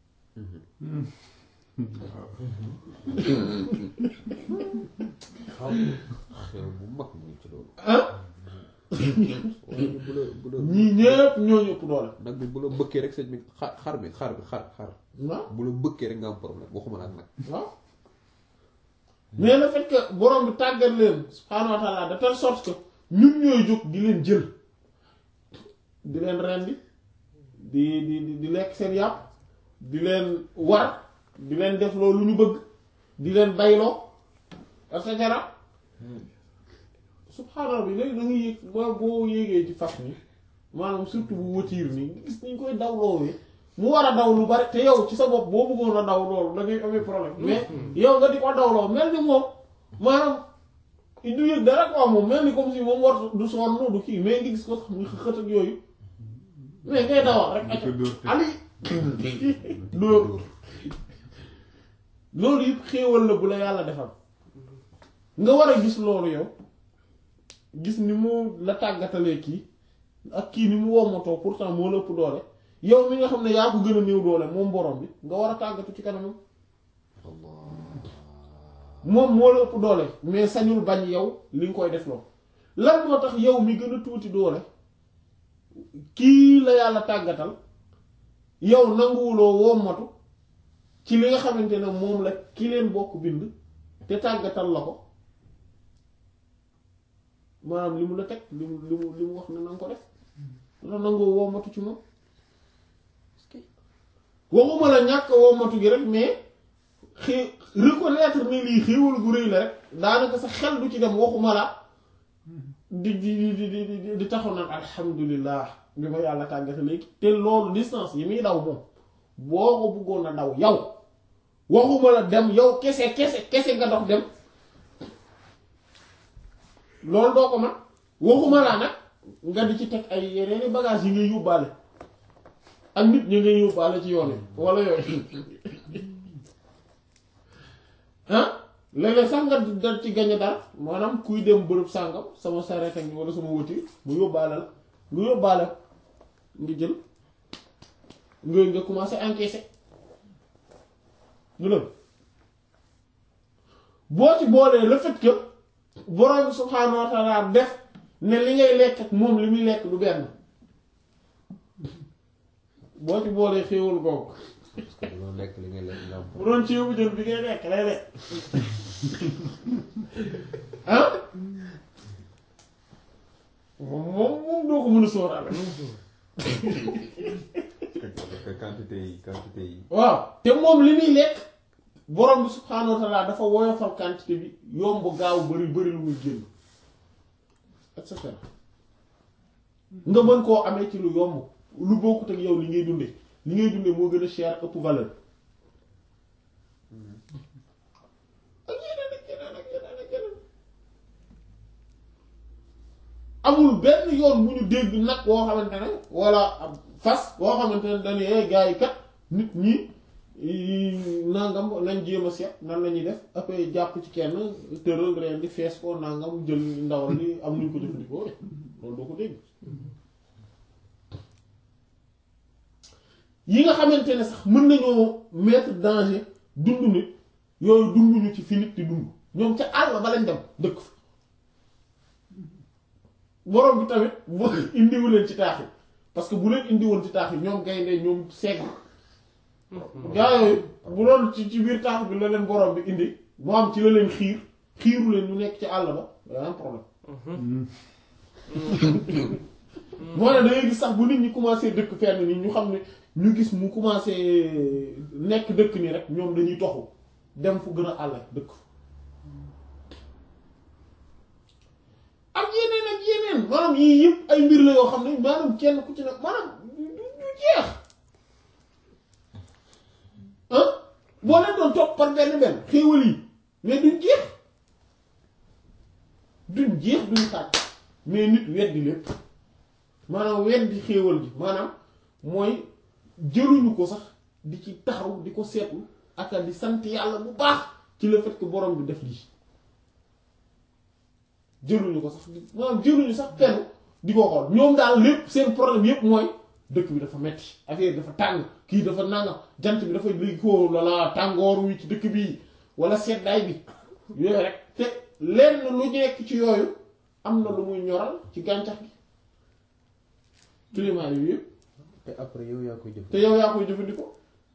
xew bu mag mu ngi ci loolu ah waaye bu la bu la ñii ñépp ñoo ñu ëpp doole nag bi bu la bëkkee rek sëñ bi xar xar bi xar bi xar xar waaw bu la bëkkee rek nga am problème waxuma la ak nag waaw mais le fait que borom bi tàggat leen subhaanahu wa taala de telle sorte que ñun ñooy jóg di leen jël di leen rendi di di di di lekk seen yàpp di leen war di leen def loolu ñu bëgg di leen bayloo et cetera subhaanallah bi léegi da nga yéeg boo boo yéegee ci fas ni maanaam surtout bu watiir nii gis nañ koy daw loowee mu war a daw lu bari te yow ci sa bopp boo bëggoon a daw loolu da ngay amee problème mais yow nga di ko dawloo mel ni moom maanaam du yëg dara quoi moom mel ni comme si moom war du sonn du kii mais nga gis ko sax muy xët ak yooyu mais ngay dawal rek acca ali dóor loolu yëpp xéewal la bu la yàlla defal nga war a gis loolu yow gis ni mu la tàggatalee kii ak kii ni mu wommatoo pourtant moo la ëpp doole yow mi nga xam ne yaa ko gën a néew doole moom borom bi nga war a tàggatu ci kanamam moom moo la ëpp doole mais sañul bañ yow li nga koy def loo lan moo tax yow mi gën a tuuti doole kii la yàlla tàggatal yow nanguwuloo wommatu ci li nga xamante ne moom la ki leen bokk bind te tàggatal la ko maanaam li mu la teg li mu li mu li mu wax ne na nga ko def la nangoo wommatu ci moom waxuma la ñàkk wommatu gi rek mais xii reconnaître ne lii xéewal gu rëy la rek daanaka sa xel du ci dem waxuma la di di di di di di taxaw naan alhamdulilah bi ma yàlla tàggate léegi te loolu distance yi muy daw moom boo ko bëggoon a daw yow waxuma la dem yow kese kese kese nga dox dem loolu doo ko man waxuma laa nag nga di ci teg ay yeneen i bagages yi ngay yóbbaale ak nit ñi ngay yóbbaale ci yoon yi wala yooyu ah léeg-léeg sax nga dal ci gañe dara maanaam kuy dem bërëb sàngam sama sareet ak wala sama wëti mu yóbbaale la nga yóbbaale nga jël nga nga commencé encaisser lu boo ci boolee le fait que borom subhaanahu wa taala def ne li ngay lekk ak moom li muy lekk du benn boo ci boolee xéewal googu parce que dañoo lekk li ngay lekk nga am bu doon ceebu jën bi ngay lekk lay lekk ah moom moom moom doo ko mën a sóoraale parce que quantité yi quantité yi waaw te moom li muy lekk borom bi subhaanahu wa taala dafa woyofal quantité bi yomb gaaw bari bari lu muy génn et cetera nga mën koo amee ci lu yomb lu bokkut ak yow li ngay dunde li ngay dunde moo gën a cher ëpp valeur ak yeneen ak yeneen ak yeneen ak yeneen amul benn yoon bu ñu dégg nag woo xamante ne walla ab fas woo xamante ne dañu eh gars yi kat nit ñi nangam nañ jéem a seet nan la ñuy def après jàpp ci kenn tëral reen di fees ko nangam jël ndawal li am nuñ ko jëfandikoo loolu doo ko dégg yi nga xamante ne sax mën nañoo mettre danger dund nit yooyu dunduñu ci fi nit di dund ñoom ca àll ba lañ dem dëkk fa borom bi tamit boo indiwu leen ci taax yi parce que bu leen indiwoon ci taax yi ñoom gaynde ñoom segg gaa yooyu bu doon ci ci biir taax bi la leen borom bi indi moo am ci la leen xiir xiiru leen ñu nekk ci àll ba daa am problème moo ne dangay gis sax bu nit ñi commencé dëkk fenn nii ñu xam ne ñu gis mu commencé nekk dëkk nii rek ñoom dañuy toxu dem fu gën a àll dëkk ak yeneen ak yeneen maanaam yii yëpp ay mbir la yoo xam ne maanaam kenn ku ci ne maanaam du du jeex ah boo leen doon topp par benn benn xéewal yi mais duñ jeex duñ jeex duñ xaaj mais nit weddi lépp maanaam weddi xéewal gi maanaam mooy jëluñu ko sax di ci taxaw di ko seetlu ak di sant yàlla bu baax ci le fait que borom bi def lii jëluñu ko sax di maanaam jëluñu sax fenn di ko xool ñoom daal lépp seen problème yépp mooy dëkk bi dafa metti affaire dafa tàng kii dafa nangam jant bi dafa léegi ko lala tàngoor wi ci dëkk bi wala seddaay bi yooyu rek te lenn lu nekk ci yooyu am na lu muy ñoral ci gàncax gi climat yi yëpp te après yow yaa koy jëf te yow yaa koy jëfandikoo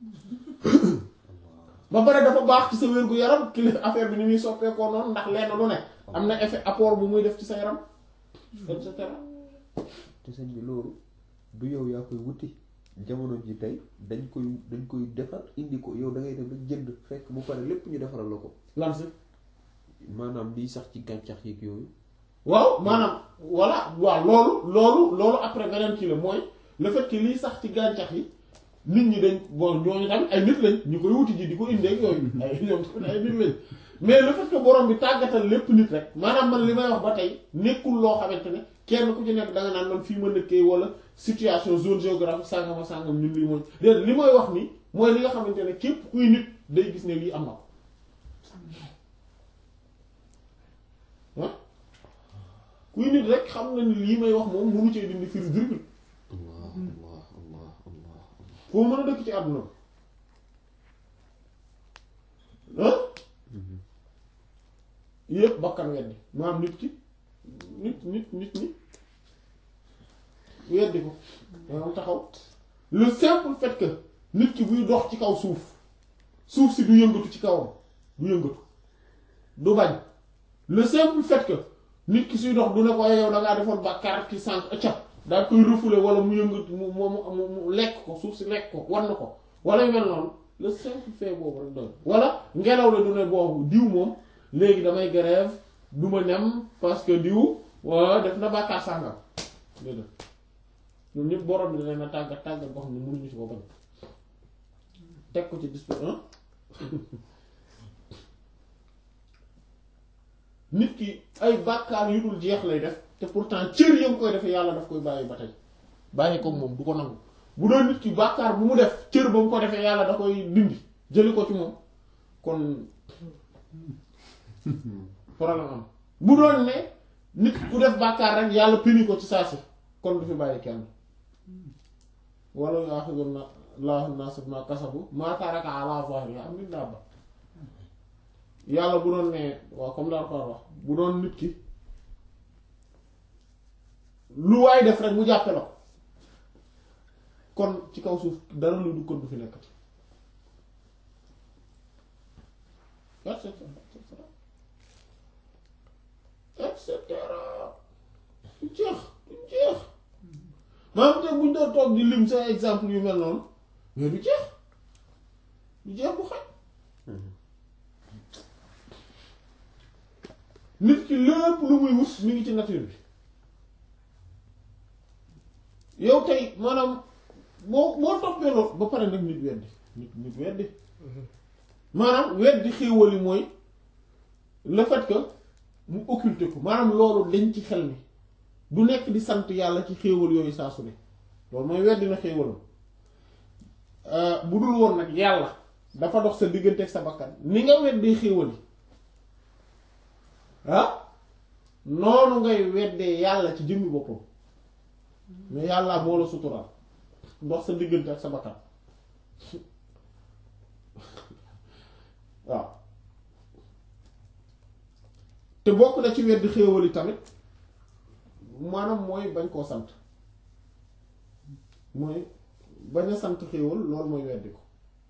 ba pare dafa baax ci sa wér gu yaram kili affaire bi ni muy soppeekoo noonu ndax lenn lu ne am na effet apport bu muy def ci sa yaram et cetera te sëñ bi loolu du yow yaa koy wuti jamono ji tey dañ koy dañ koy defar indi ko yow da ngay dem rek jënd fekk bu pare lépp ñu defaral la ko lan si maanaam liy sax ci gàncax yeeg yooyu waaw maanaam voilà waaw loolu loolu loolu après beneen kii la mooy le fait que liy sax ci gàncax yi nit ñi dañ bon ñooñu tamit ay nit lañ ñu koy wuti ji di ko indee ak yooyu ay ñoom tamit ay nit lañ mais le fait que borom bi tàggatal lépp nit rek maanaam man li may wax ba tey nekkul loo xamante ne kenn ku ci nekk da nga naan man fii ma nekkee wala situation zone géographique sàngam ak sàngam ñun lii mooy déedéet li may wax nii mooy li nga xamante ne képp kuy nit day gis ne lii am na ko ah kuy nit rek xam na ni lii may wax moom mënu cee dindi firi virgule allah allah allah allah foo mën a dëkk ci àdduna bi ah yëpp bakkan weddi maanaam nit ki nit nit nit ñi weddi ko maanaam taxaw le simple fait que nit ki buy dox ci kaw suuf suuf si du yëngatu ci kawam du yëngatu du bañ le simple fait que nit ki suy dox du ne ko yow da ngaa defoon bàkkaar ki sànq ëccëg daal koy refoulé wala mu yëngatu mu mu mu mu lekk ko suuf si lekk ko war na ko wala yu mel noonu le simple fait boobu rek doon wala ngelaw la du ne boobu diw moom léegi damay grève du ma nem parce que diw waa def na bàkkaar sàngam déedéet ñoom ñëpp borom bi dana na tàggat tàggat boo xam ne mënuñu si ko bañ teg ko ci dispo nit ki ay bàkkaar yu dul jeex lay def te pourtant cër yam koy defee yàlla daf koy bàyyi ba tey bàyyi ko moom du ko nangu bu doon nit ki bàkkaar bu mu def cër ba mu ko defee yàlla da koy dindi jëli ko ci moom kon problème am bu doon ne nit ku def bàkkaar rek yàlla pini ko ci saa si kon du fi bàyyi kenn wala yu'akhidhu Allahu an-nasa bima kasabu ma taraka ala zahriha min dabba yàlla bu doon ne waaw comme daal ko wax bu doon nit ki lu waay def rek mu jàppe la ko kon ci kaw suuf dara lu du kon du fi nekkati et cetera et cetera du jeex du jeex maanaam te buñ doon toog di lim sa exemple yu mel noonu mais du jeex du jeex bu xaj nit ki lépp lu muy wut mi ngi ci nature bi yow tey maanaam boo boo toppee loolu ba pare nag nit weddi nit nit weddi maanaam weddi xéewal yi mooy le fait que mu occulter ko maanaam loolu dañ ci xel mi du nekk di sant yàlla ci xéewal yooyu saa su ne loolu mooy weddi na xéewalam bu dul woon nag yàlla dafa dox sa diggante ak sa bakkan ni nga weddee xéewal yi ah noonu ngay weddee yàlla ci jëmmi boppam mais yàlla moo la suturaal dox sa diggante ak sa bakkan waaw te bokk na ci weddi xéewal yi tamit maanaam mooy bañ koo sant mooy bañ a sant xéewal loolu mooy weddi ko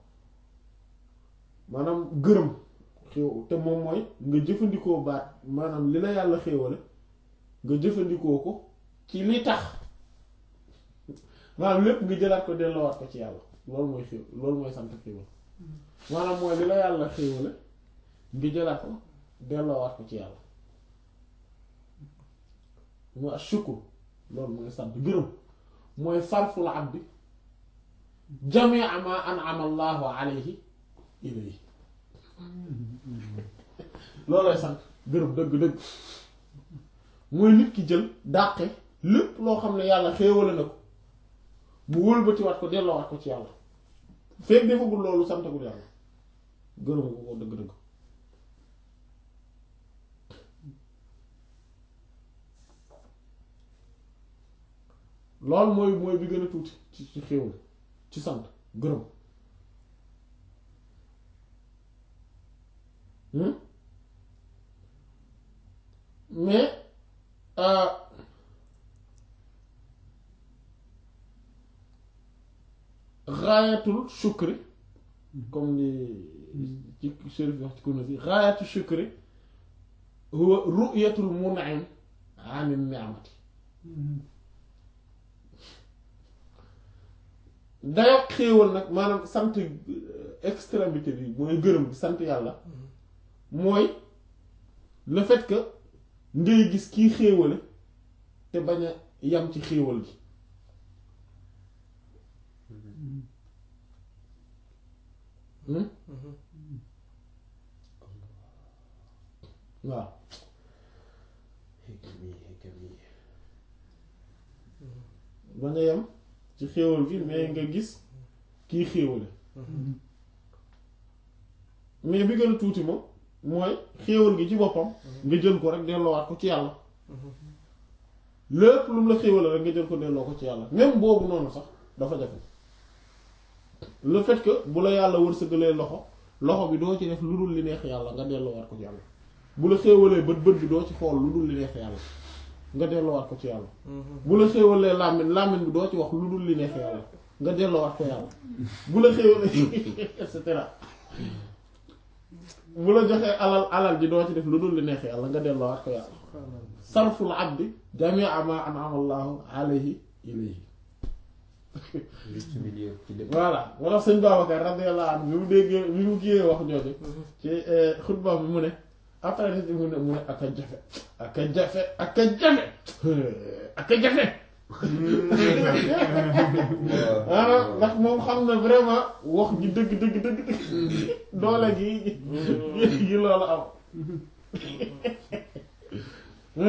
maanaam gërëm xéew te moom mooy nga jëfandikoo baat maanaam li la yàlla xéewale nga jëfandikoo ko ci li tax maanaam lépp nga jëlaat ko delloowaat ko ci yàlla loolu mooy xéew loolu mooy sant xéewal maanaam mooy li la yàlla xéewale nga jëlaat ko delloowaat ko ci yàlla mooy ashukru loolu mooy sant gërëm mooy sarful abdi jamia ma an'ama allahu alayhi ilayhi loolooy sant gërëm dëgg-dëgg mooy nit ki jël dàqe lépp loo xam ne yàlla xéewale na ko mu wëlbatiwaat ko delloowaat ko ci yàlla fekk defagul loolu santagul yàlla gërëm ko ko dëgg-dëgg loolu mooy mooy bi gën a tuuti ci ci xéewal ci sant gërëm mais raayatul shukri comme ni ci chérif wax ci kuna si raayatul shukri huwa ru'yatul mun'im anil ni'mati dayoo xéewal nag maanaam sant extrémité bi mooy gërëm bi sant yàlla mooy le fait que ngay gis kii xéewale te bañ a yam ci xéewal gi waaw bañ a yam ci xéewal gi mais nga gis kii xéewale mais bi gën a tuuti moom mooy xéewal gi ci boppam nga jël ko rek delloowaat ko ci yàlla lépp lu mu la xéewale rek nga jël ko delloo ko ci yàlla même boobu noonu sax dafa jafe le fait que bu la yàlla wërsëgalee loxo loxo bi doo ci def lu dul li neex yàlla nga delloowaat ko ci yàlla bu la xéewalee bët bët bi doo ci xool lu dul li neex yàlla nga delloowaat ko ci yàlla bu la xéewalee làmmiñ làmmiñ bi doo ci wax lu dul li neex yàlla nga delloowaat ko yàlla bu la xéewalee et cetera bu la joxee alal alal ji doo ci def lu dul li neex yàlla nga delloowaat ko yàlla sarful abdi jamia ma an'ama Allahu alayhi ilayhi juste milieu ci lépp. voilà moo tax sëñ Babacar radiyallahu anhu bi mu déggee bi mu kiyee wax jooju ci xutba bi mu ne après nit mu ne mu ne ak a jafe ak a jafe ak a jafe ak a jafe ah ndax moom xam na vraiment wax ji dëgg dëgg dëgg dëgg doole gi gi loolu am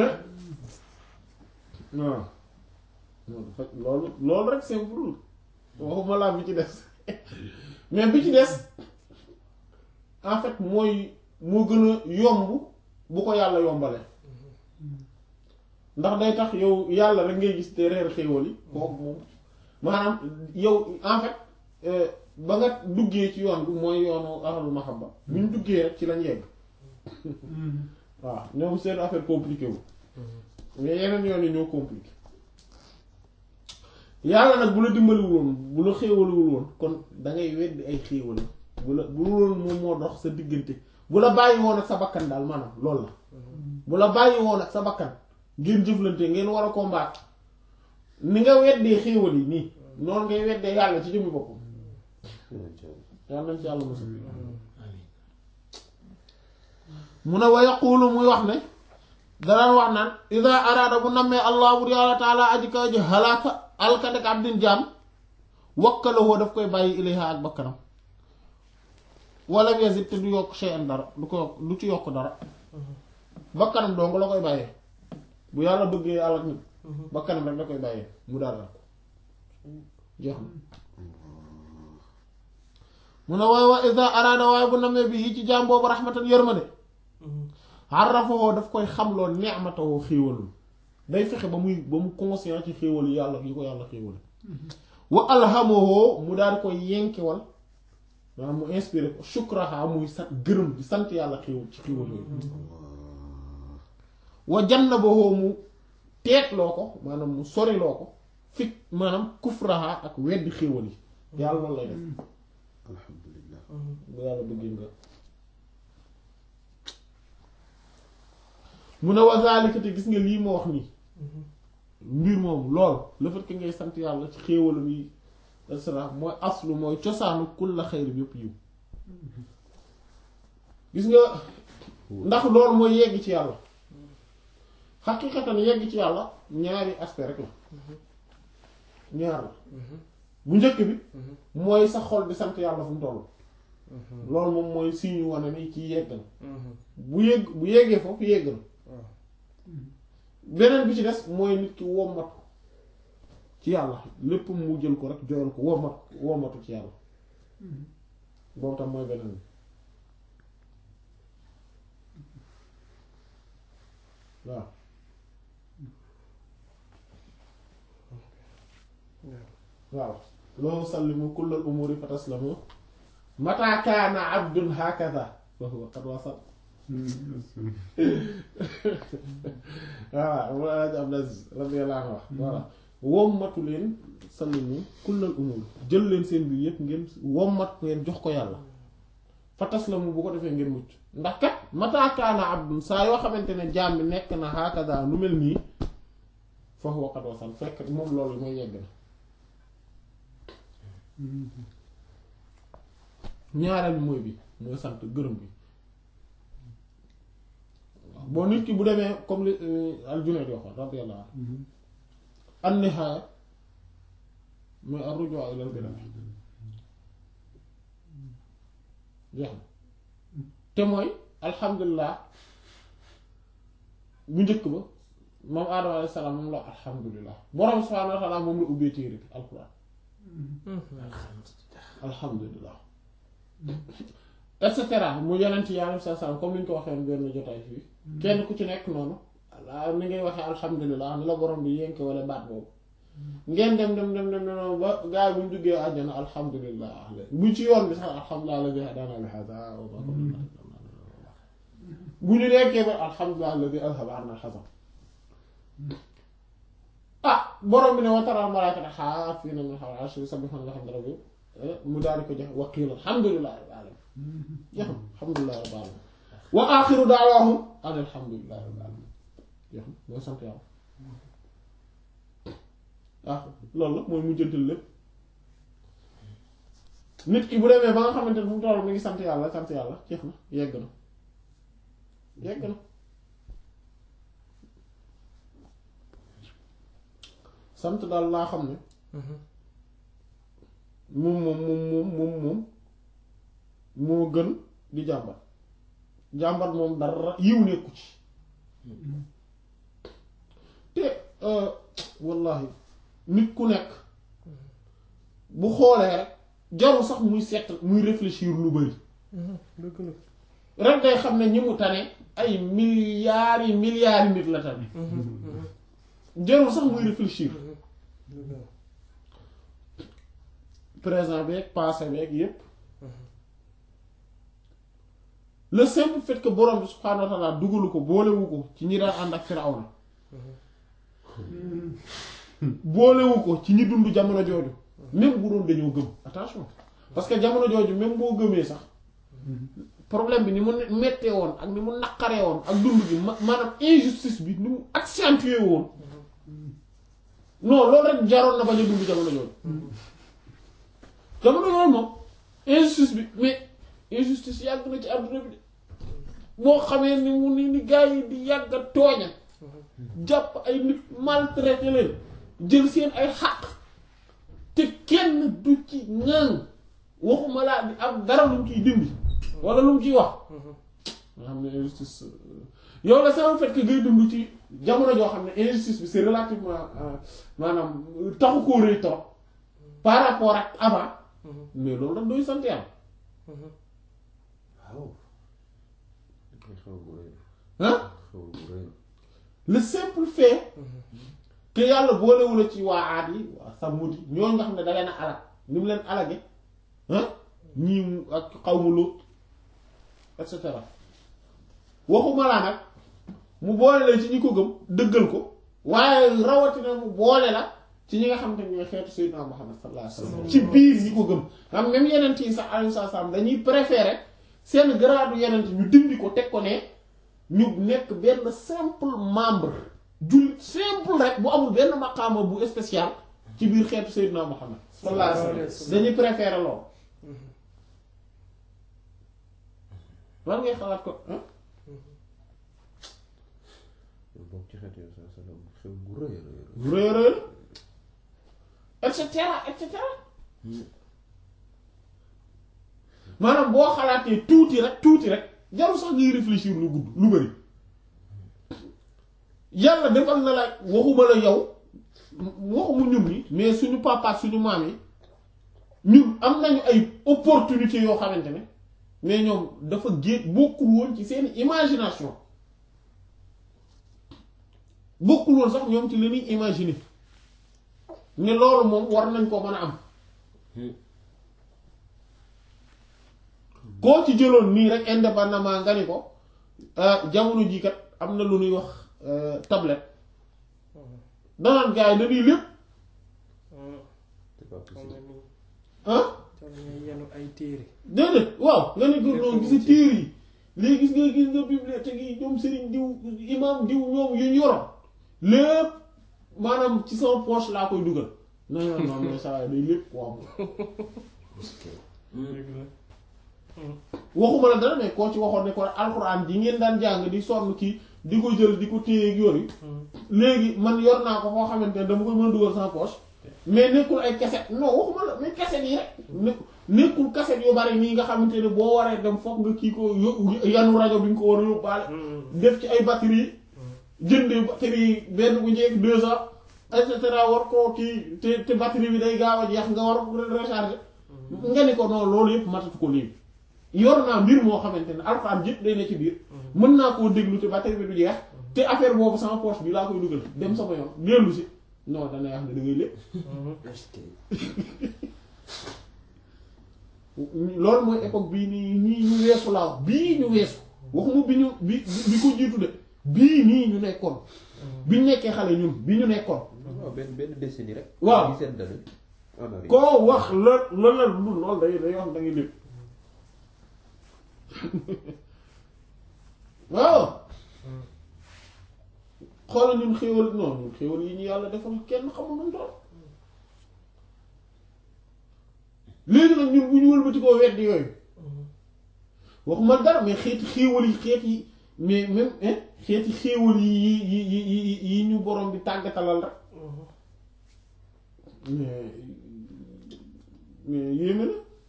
waaw loolu loolu rek simple waxuma laa bi ci des mais bi ci des en fait mooy moo gën a yomb bu ko yàlla yombale ndax day tax yow yàlla rek ngay gis te reer xéewal yi kooku moom maanaam yow en fait euh, ba nga duggee ci yoon bi mooy yoonu ahlul mahabba bu ñu duggee rek ci lañ yegg waaw ñoom seen affaire compliqué wu mais yeneen yoon yi ñoo compliqué yàlla nag bu la dimbaliwul woon bu la xéewaliwul woon kon da ngay weddi ay xéewal bu la bu loolu moom moo dox sa diggante bu la bàyyi woon ak sa bakkan daal maanaam loolu la bu la bàyyi woon ak sa bakkan ngeen jëflante ngeen war a combattre ni nga weddee xéewal yi nii noonu ngay weddee yàlla ci jëmmi boppam yàlla nañ ci yàlla mosul mu ne wa yaqulu muy wax ne danaan wax naan ida araada bu nammee allah bur yàlla taala aji kaw ji halaaka alkandek abdin jaam wakkalawoo daf koy bàyyi ilayha ak bakkanam wala yazid te du yokk shay'an dara du ko yokk du ci yokk dara bakkanam dong la koy bàyyee bu yàlla bëggee alak nit bakkanam rek da koy bàyyee mu daal ko jeex na mu ne waaye wa ida araada waaye bu nammee bi yi ci jaam boobu rahmatan yërmande arrafoo daf koy xamloo ni'matoo xéewalul day fexe ba muy ba mu conscient ci xéewal yi yàlla yi ko yàlla xéewal wa alhamahu mu daal di koy yenkewal maanaam mu inspiré ko shukraha muy sant gërëm di sant yàlla xéewal ci xéewal yooyu wa jannabahu mu teetloo ko maanaam mu soriloo ko fit maanaam kufraha ak weddi xéewal yi yàlla loolu lay def alhamdulillah bu yàlla bëggee nga mu ne wa zalika te gis nga lii ma wax nii mbir moom lool le fait que ngay sant yàlla ci xéewalam yi et cetera mooy aslu mooy cosaanu kulla xayri bi yëpp yiw gis nga ndax loolu mooy yegg ci yàlla xaqiqatan yegg ci yàlla ñaari aspect rek la ñaar la bu njëkk bi mooy sa xol bi sant yàlla fu mu toll loolu moom mooy signe wane ni ci yegg na bu yegg bu yeggee foofu yegg na beneen bi ci des mooy nit ki wommatu ci yàlla lépp mu jël ko rek joyal ko wommatu wommatu ci yàlla boobu tam mooy beneen bi waaw waaw loolu sallimu kullal umuri fa taslamu mata kaana abdun hakaza fa huwa qad wasal waaw mu Alaaji Abdul Aziz radiyallahu anhu wax voilà wommatu leen sallimu kullal umur jël leen seen biir yépp ngeen wommat ngeen jox ko yàlla fa taslamu bu ko defee ngeen mucc ndax kat mata kaana abdun saa yoo xamante ne jaam bi nekk na hakaza lu mel nii fa huwa qad wasal fekk moom loolu mooy yegg na ñaareel mooy bi mooy sant gërëm bi bon nit ki bu demee comme li al-Junayd waxoon radiyallahu anhu an-nihaaya mooy ar-rujuu ila al-bidaa jeex na te mooy alhamdulilah bu njëkk ba moom Aadama alayhi salaam moom la alhamdulilah borom subhaanahu wa ta'aala moom la ubbee téere bi alquran alhamdulilah et cetera mu yonent yàlla sa salaam comme ni ñu ko waxee woon benn jotaay fii kenn ku ci nekk noonu ni ngay waxee alhamdulilah ni la borom bi yénke wala baat boobu ngeen dem dem dem dem dem ba gaa yi bu ñu duggee àjjana alhamdulilah bu ci yoon bi sax alhamdulilah alladi hadaana li haadaa wa maa kunnaa linahtadiya bu ñu nekkee ba alhamdulilah alladi azhaba anna al-hazan ah borom bi ne wa taral malaa'ikata haafiina min hawlil arshi yusabbihuuna bihamdi rabbihim mu daal di ko jox wa qiila alhamdulilah rabbil alamin jeex na alhamdulilah rabbil alamin wa aaxiru da'waahum an alhamdulilah rabbil alamin jeex na mooy sant yàlla ah loolu la mooy mujjantal lépp nit ki bu demee ba nga xamante ne fu mu toll mi ngi sant yàlla sant yàlla jeex na yegg na yegg na sant daal laa xam ne moom moom moom moom moom moom moo gën di jàmbat jàmbat moom dara yiw nekku ci te wallahi nit ku nekk bu xoolee rek jarul sax muy seet muy réfléchir lu bari dëgg la rek day xam ne ñi mu tane ay milliards yi milliards yi nit la tane jarul sax muy réfléchir dëgg la présent beeg passé beeg yépp le simple fait que borom bi subhaanahu wa taala dugalu ko boolewu ko ci ñi daan ànd ak Firawna boolewu ko ci ñi dund jamono jooju même bu doon dañoo gëm attention parce que jamono jooju même boo gëmee sax problème bi ni mu mettee woon ak ni mu naqaree woon ak dund bi ma maanaam injustice bi ni mu accentué woon non loolu rek jaroon na bañ a dund jamono jooju jamono yooyu moom injustice bi mais injustice yàgg na ci àdduna bi de boo xamee ni mu ni ni gars yi di yàgg a tooña jàpp ay nit maltraité leen jël seen ay xaq te kenn du ci ŋaan waxuma laa di am dara lu mu ciy dindi wala lu mu ciy wax nga xam ne injustice yow la sama fait que ngay dund ci jamono joo xam ne injustice bi c'est relativement euh, maanaam taxu koo rëy trop par rapport ak avant mais loolu nag doy sant yàlla waaw xew bu rëy ah xew bu rëy le simple fait que yàlla boolewula ci waa aad yi waa samud yi ñooñu nga xam ne da leen a alag ni mu leen alage ah ñii mu ak xaw mu Lut et cetera waxuma laa nag mu boole leen ci ñi ko gëm dëggal ko waaye rawatina mu boole la ci ñi nga xam ne ñooy xeetu Sayyidina Muhammad sallallahu alayhi wasallam ci biir ñi ko gëm xam même yeneen yi sax alayhi salaam dañuy préférer seen grade yeneen ñu dindi ko teg ko ne ñu nekk benn simple membre jullit simple rek bu amul benn maqaama bu spécial ci biir xeetu Sayyidina Muhammad sallallahu alayhi wasallam dañuy préférer lool lan ngay xalaat ko ah yow bokk ci xeet yow sa salaam xew bu rëy rëy rëy bu rëy a rëy et cetera et cetera maanaam boo xalaatee tuuti rek tuuti rek jarul sax ngay réfléchir lu gudd lu bari yàlla defal na la waxuma la yow waxuma ñun ni mais suñu papa ak suñu maam yi ñun am nañu ay opportunités yoo xamante ne mais ñoom dafa gé bokkul woon ci seen imagination bokkul woon sax ñoom ci li ñuy imaginer ne loolu moom war nañ ko mën a am koo ci jëloon nii rek indépendamment nga ni ko ah, jamono jii kat am na lu ñuy wax euh, tablette danaan gars yi dañuy lépp c'est pas xam possible nga ni ah jar nga yenu ay téere déedéet waaw nga ni ko noonu gisi téere yi léegi gis nga gis nga bibliothèque yi ñoom sëriñ diw imam diw ñoom yu ñu yoroon lépp maanaam ci sama poche laa koy dugal non non non mais ça va day lépp quoi dëgg la waxuma la dara mais koo ci waxoon ne ko alxuraan ji ngeen daan jàng di sonn kii di ko jël di ko téye ak yooyu léegi man yor naa ko foo xamante ne dama koy mën a dugal sama poche mais nekkul ay cassette non waxuma la mais cassette yi rek ne nekkul cassette yu bari nii nga xamante ne boo waree dem foog nga kii ko yo- yanu rajo bi nga ko war a yóbbaale def ci ay batterie jëndee batterie benn bu njëkk deux ans et cetera war koo kii te te batterie bi day gaaw a jeex nga war ko recharger nga ni ko non loolu yëpp matatu ko léegi yor naa mbir moo xamante ne alxuraan yëpp day ne ci biir mën naa koo déglu te batterie bi du jeex te affaire boobu sama poche bi laa koy dugal dem sama yoon dellu si non danay wax ne da ngay lépp loolu mooy époque bii nii nii ñu weesu laa wax bii ñu weesu waxuma bi ñu bi bi ko jiitu de bii nii ñu nekkoon bi ñu nekkee xale ñun bi ñu nekkoon waaw benn benn décennie rek Waaw. dix-sept d'années en arrière. koo wax la la la lu loolu day day wax da ngay lépp waaw xoolal ñun xéwal non ñun xéwal yi ñu yàlla defal kenn xamul nu mu toll léegi nag ñun bu ñu wëlbati koo weddi yooyu waxuma dara mais xeeti xéewal yi xeet yi mais même hein xeeti xéewal yi yi yi yi yi yi ñu borom bi tàggatalal rek mais mais yéeme na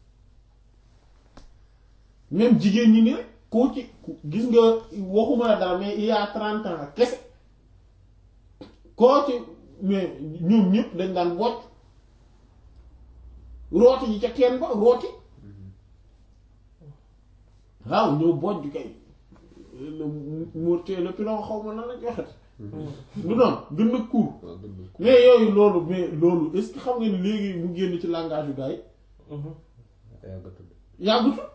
même jigéen ñi ni rek koo ci ku- gis nga waxuma la dara mais il y a trente ans kese koo ci mais ñoom ñëpp dañ daan bocc rooti ji ca teen ba rooti waaw ñëw bojj kay le mortier le pilon xaw ma nan lañ waxati du noonu gën a court waaw gën na ko mais yooyu loolu mais loolu est-ce que xam nga ni léegi mu génn ci langage yu gars yi yàggatul yàggutul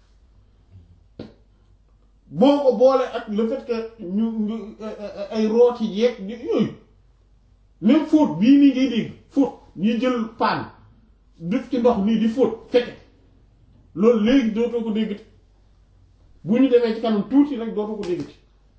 boo ko boole ak le fait que ñu ñu ay rooti yeeg yooyu même fóot bii nii ngay dégg fóot ñuy jël paan def ci ndox nii di fóot fekk loolu léegi dootoo ko déggati bu ñu demee ci kanam tuuti rek dootoo ko déggati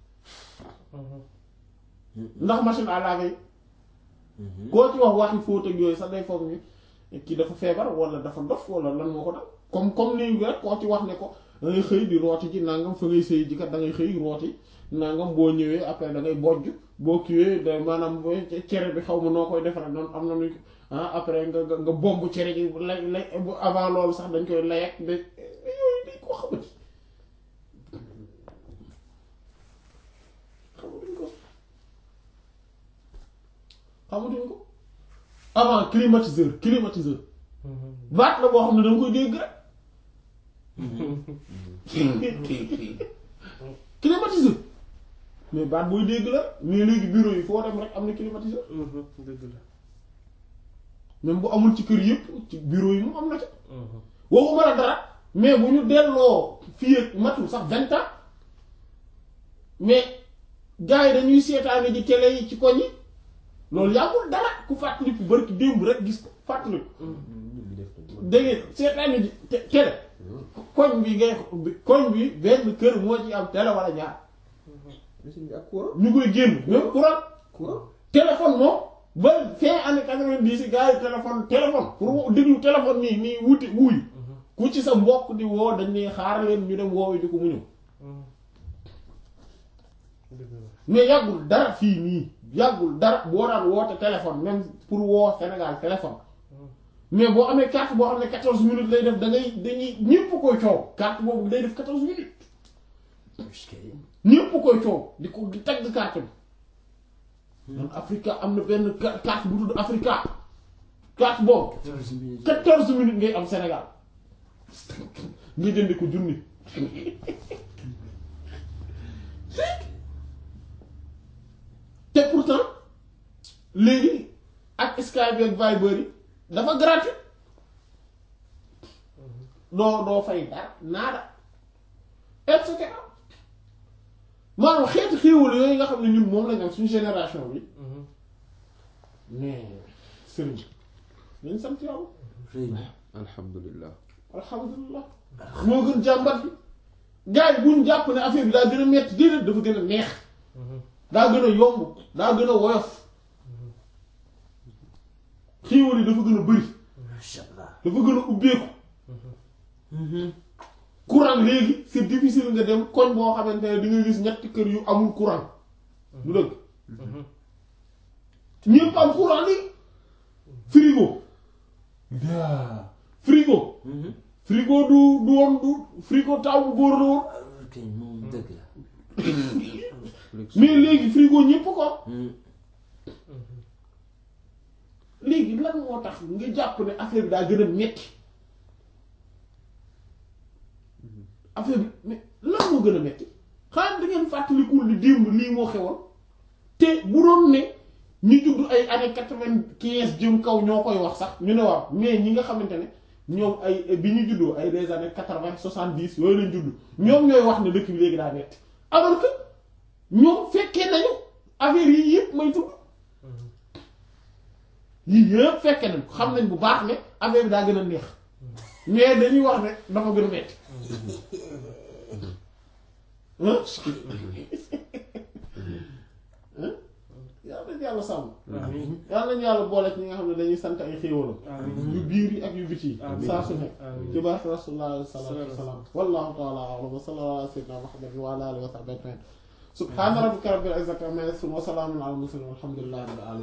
ndax machine à laver yi koo ci wax waxi fóot ak yooyu sax day foog ni kii dafa feebar wala dafa dof wala lan moo ko dal comme comme ni rek koo ci wax ne ko da ngay xëy di rooti ji nangam fa ngay sëy ji kat da ngay xëy rooti nangam boo ñëwee après da ngay bojj boo kiiwee da maanaam booy cere bi xaw ma noo koy defaree noonu am na nu ah après nga nga nga bomb cere ji lay lay avant loolu sax dañ koy lay ak de yooyu dañ koo xamati xamatuñ ko xamatuñ ko avant climatiseur climatiseur baat la boo xam ne da nga koy dégg rek climatiseur mais baat booy dégg la mais léegi bureau yi foo dem rek am na climatiseur dëgg la même bu amul ci kër yëpp ci bureau yi mu am na ca waxuma la dara mais bu ñu delloo fii ak matul sax vingt ans mais gars yi dañuy seetaane ji télé yi ci koñ yi loolu yàggul dara ku fàttaliku bari ki démb rek gis ko fàttaliku ñun ñu def nañ da ngeen seetaane ji te- télé koñ bi ngay koñ bi benn kër moo ci am télé wala ñaar machine bi ak courant ñu koy génn même courant courant téléphone moom ba fin année quatre-vingt-dix yi gars yi téléphone téléphone pour déglu téléphone nii nii wuti wuuy ku ci sa mbokk di woo dañ ne xaar leen ñu dem woowu di ko mu ñëw dëgg la mais yàggul dara fii nii yàggul dara boo daan woote téléphone même pour woo Sénégal téléphone mais boo amee carte boo xam ne quatorze minutes lay def da ngay dañuy ñépp koy coow carte boobu day def quatorze minutes ñépp koy coow di ko di tagg carte bi man Africa am na benn ca- carte bu tudd Africa carte boobu quatorze minutes ngay am Sénégal nga jënd ko junni te pourtant léegi ak Skype ak Viber yi dafa gratuit doo doo fay dara naada et cetera maanaam xeeti xéewal yooyu nga xam ne ñun moom lañ am suñu génération bi mais sëriñ nañ sant yàlla alhamdulilah alhamdulilah moo gën jàmbat bi gars yi buñ jàpp ne affaire bi daa gën a metti déedéet dafa gën a neex daa gën a yomb daa gën a woyof xéewal yi dafa gën a bëri dafa gën a ubbeeku courant léegi c'est difficile nga dem koñ boo xamante ne di nga gis ñetti kër yu amul courant du dëgg ñépp am courant li frigo frigo frigo du du woon du frigo taw bu góor la woon kay moom dëgg la. mais léegi frigo ñépp ko am léegi lan moo tax nga jàpp ne affaire bi daa gën a metti affaire bi mais lan moo gën a metti xanaa da ngeen fàttalikul li démb lii moo xewoon te bu doon ne ñi judd ay années quatre-vingt-quinze jëm kaw ñoo koy wax sax ñu ne waaw mais ñi nga xamante ne ñoom ay bi ñu juddoo ay des années quatre-vingt soixante-dix yooyu lañ judd ñoom ñooy wax ne dëkk bi léegi daa metti alors que ñoom fekkee nañu affaire yi yëpp may tudd yii yëpp fekke nañ ko xam nañ bu baax ne affaire bi daa gën a neex mais dañuy wax ne dafa gën a metti hein yàlla nañ yàlla sàmm amiin yàlla nañu yàlla boole ci ñi nga xam ne dañuy sant ay xéewalam amiin yu biir yi ak yu biti yi Amiin. saa su nekk amiin ci barke rasulullah sallallahu alayhi wa sallam wallahu ta'ala a'lam wa sallallahu ala sayyidina muhammadin wa ala alihi wa sahbihi ajma'in subhana rabbika rabbil izzati amma yasifun wa salamun ala al mursalin walhamdulillahi rabbil alamin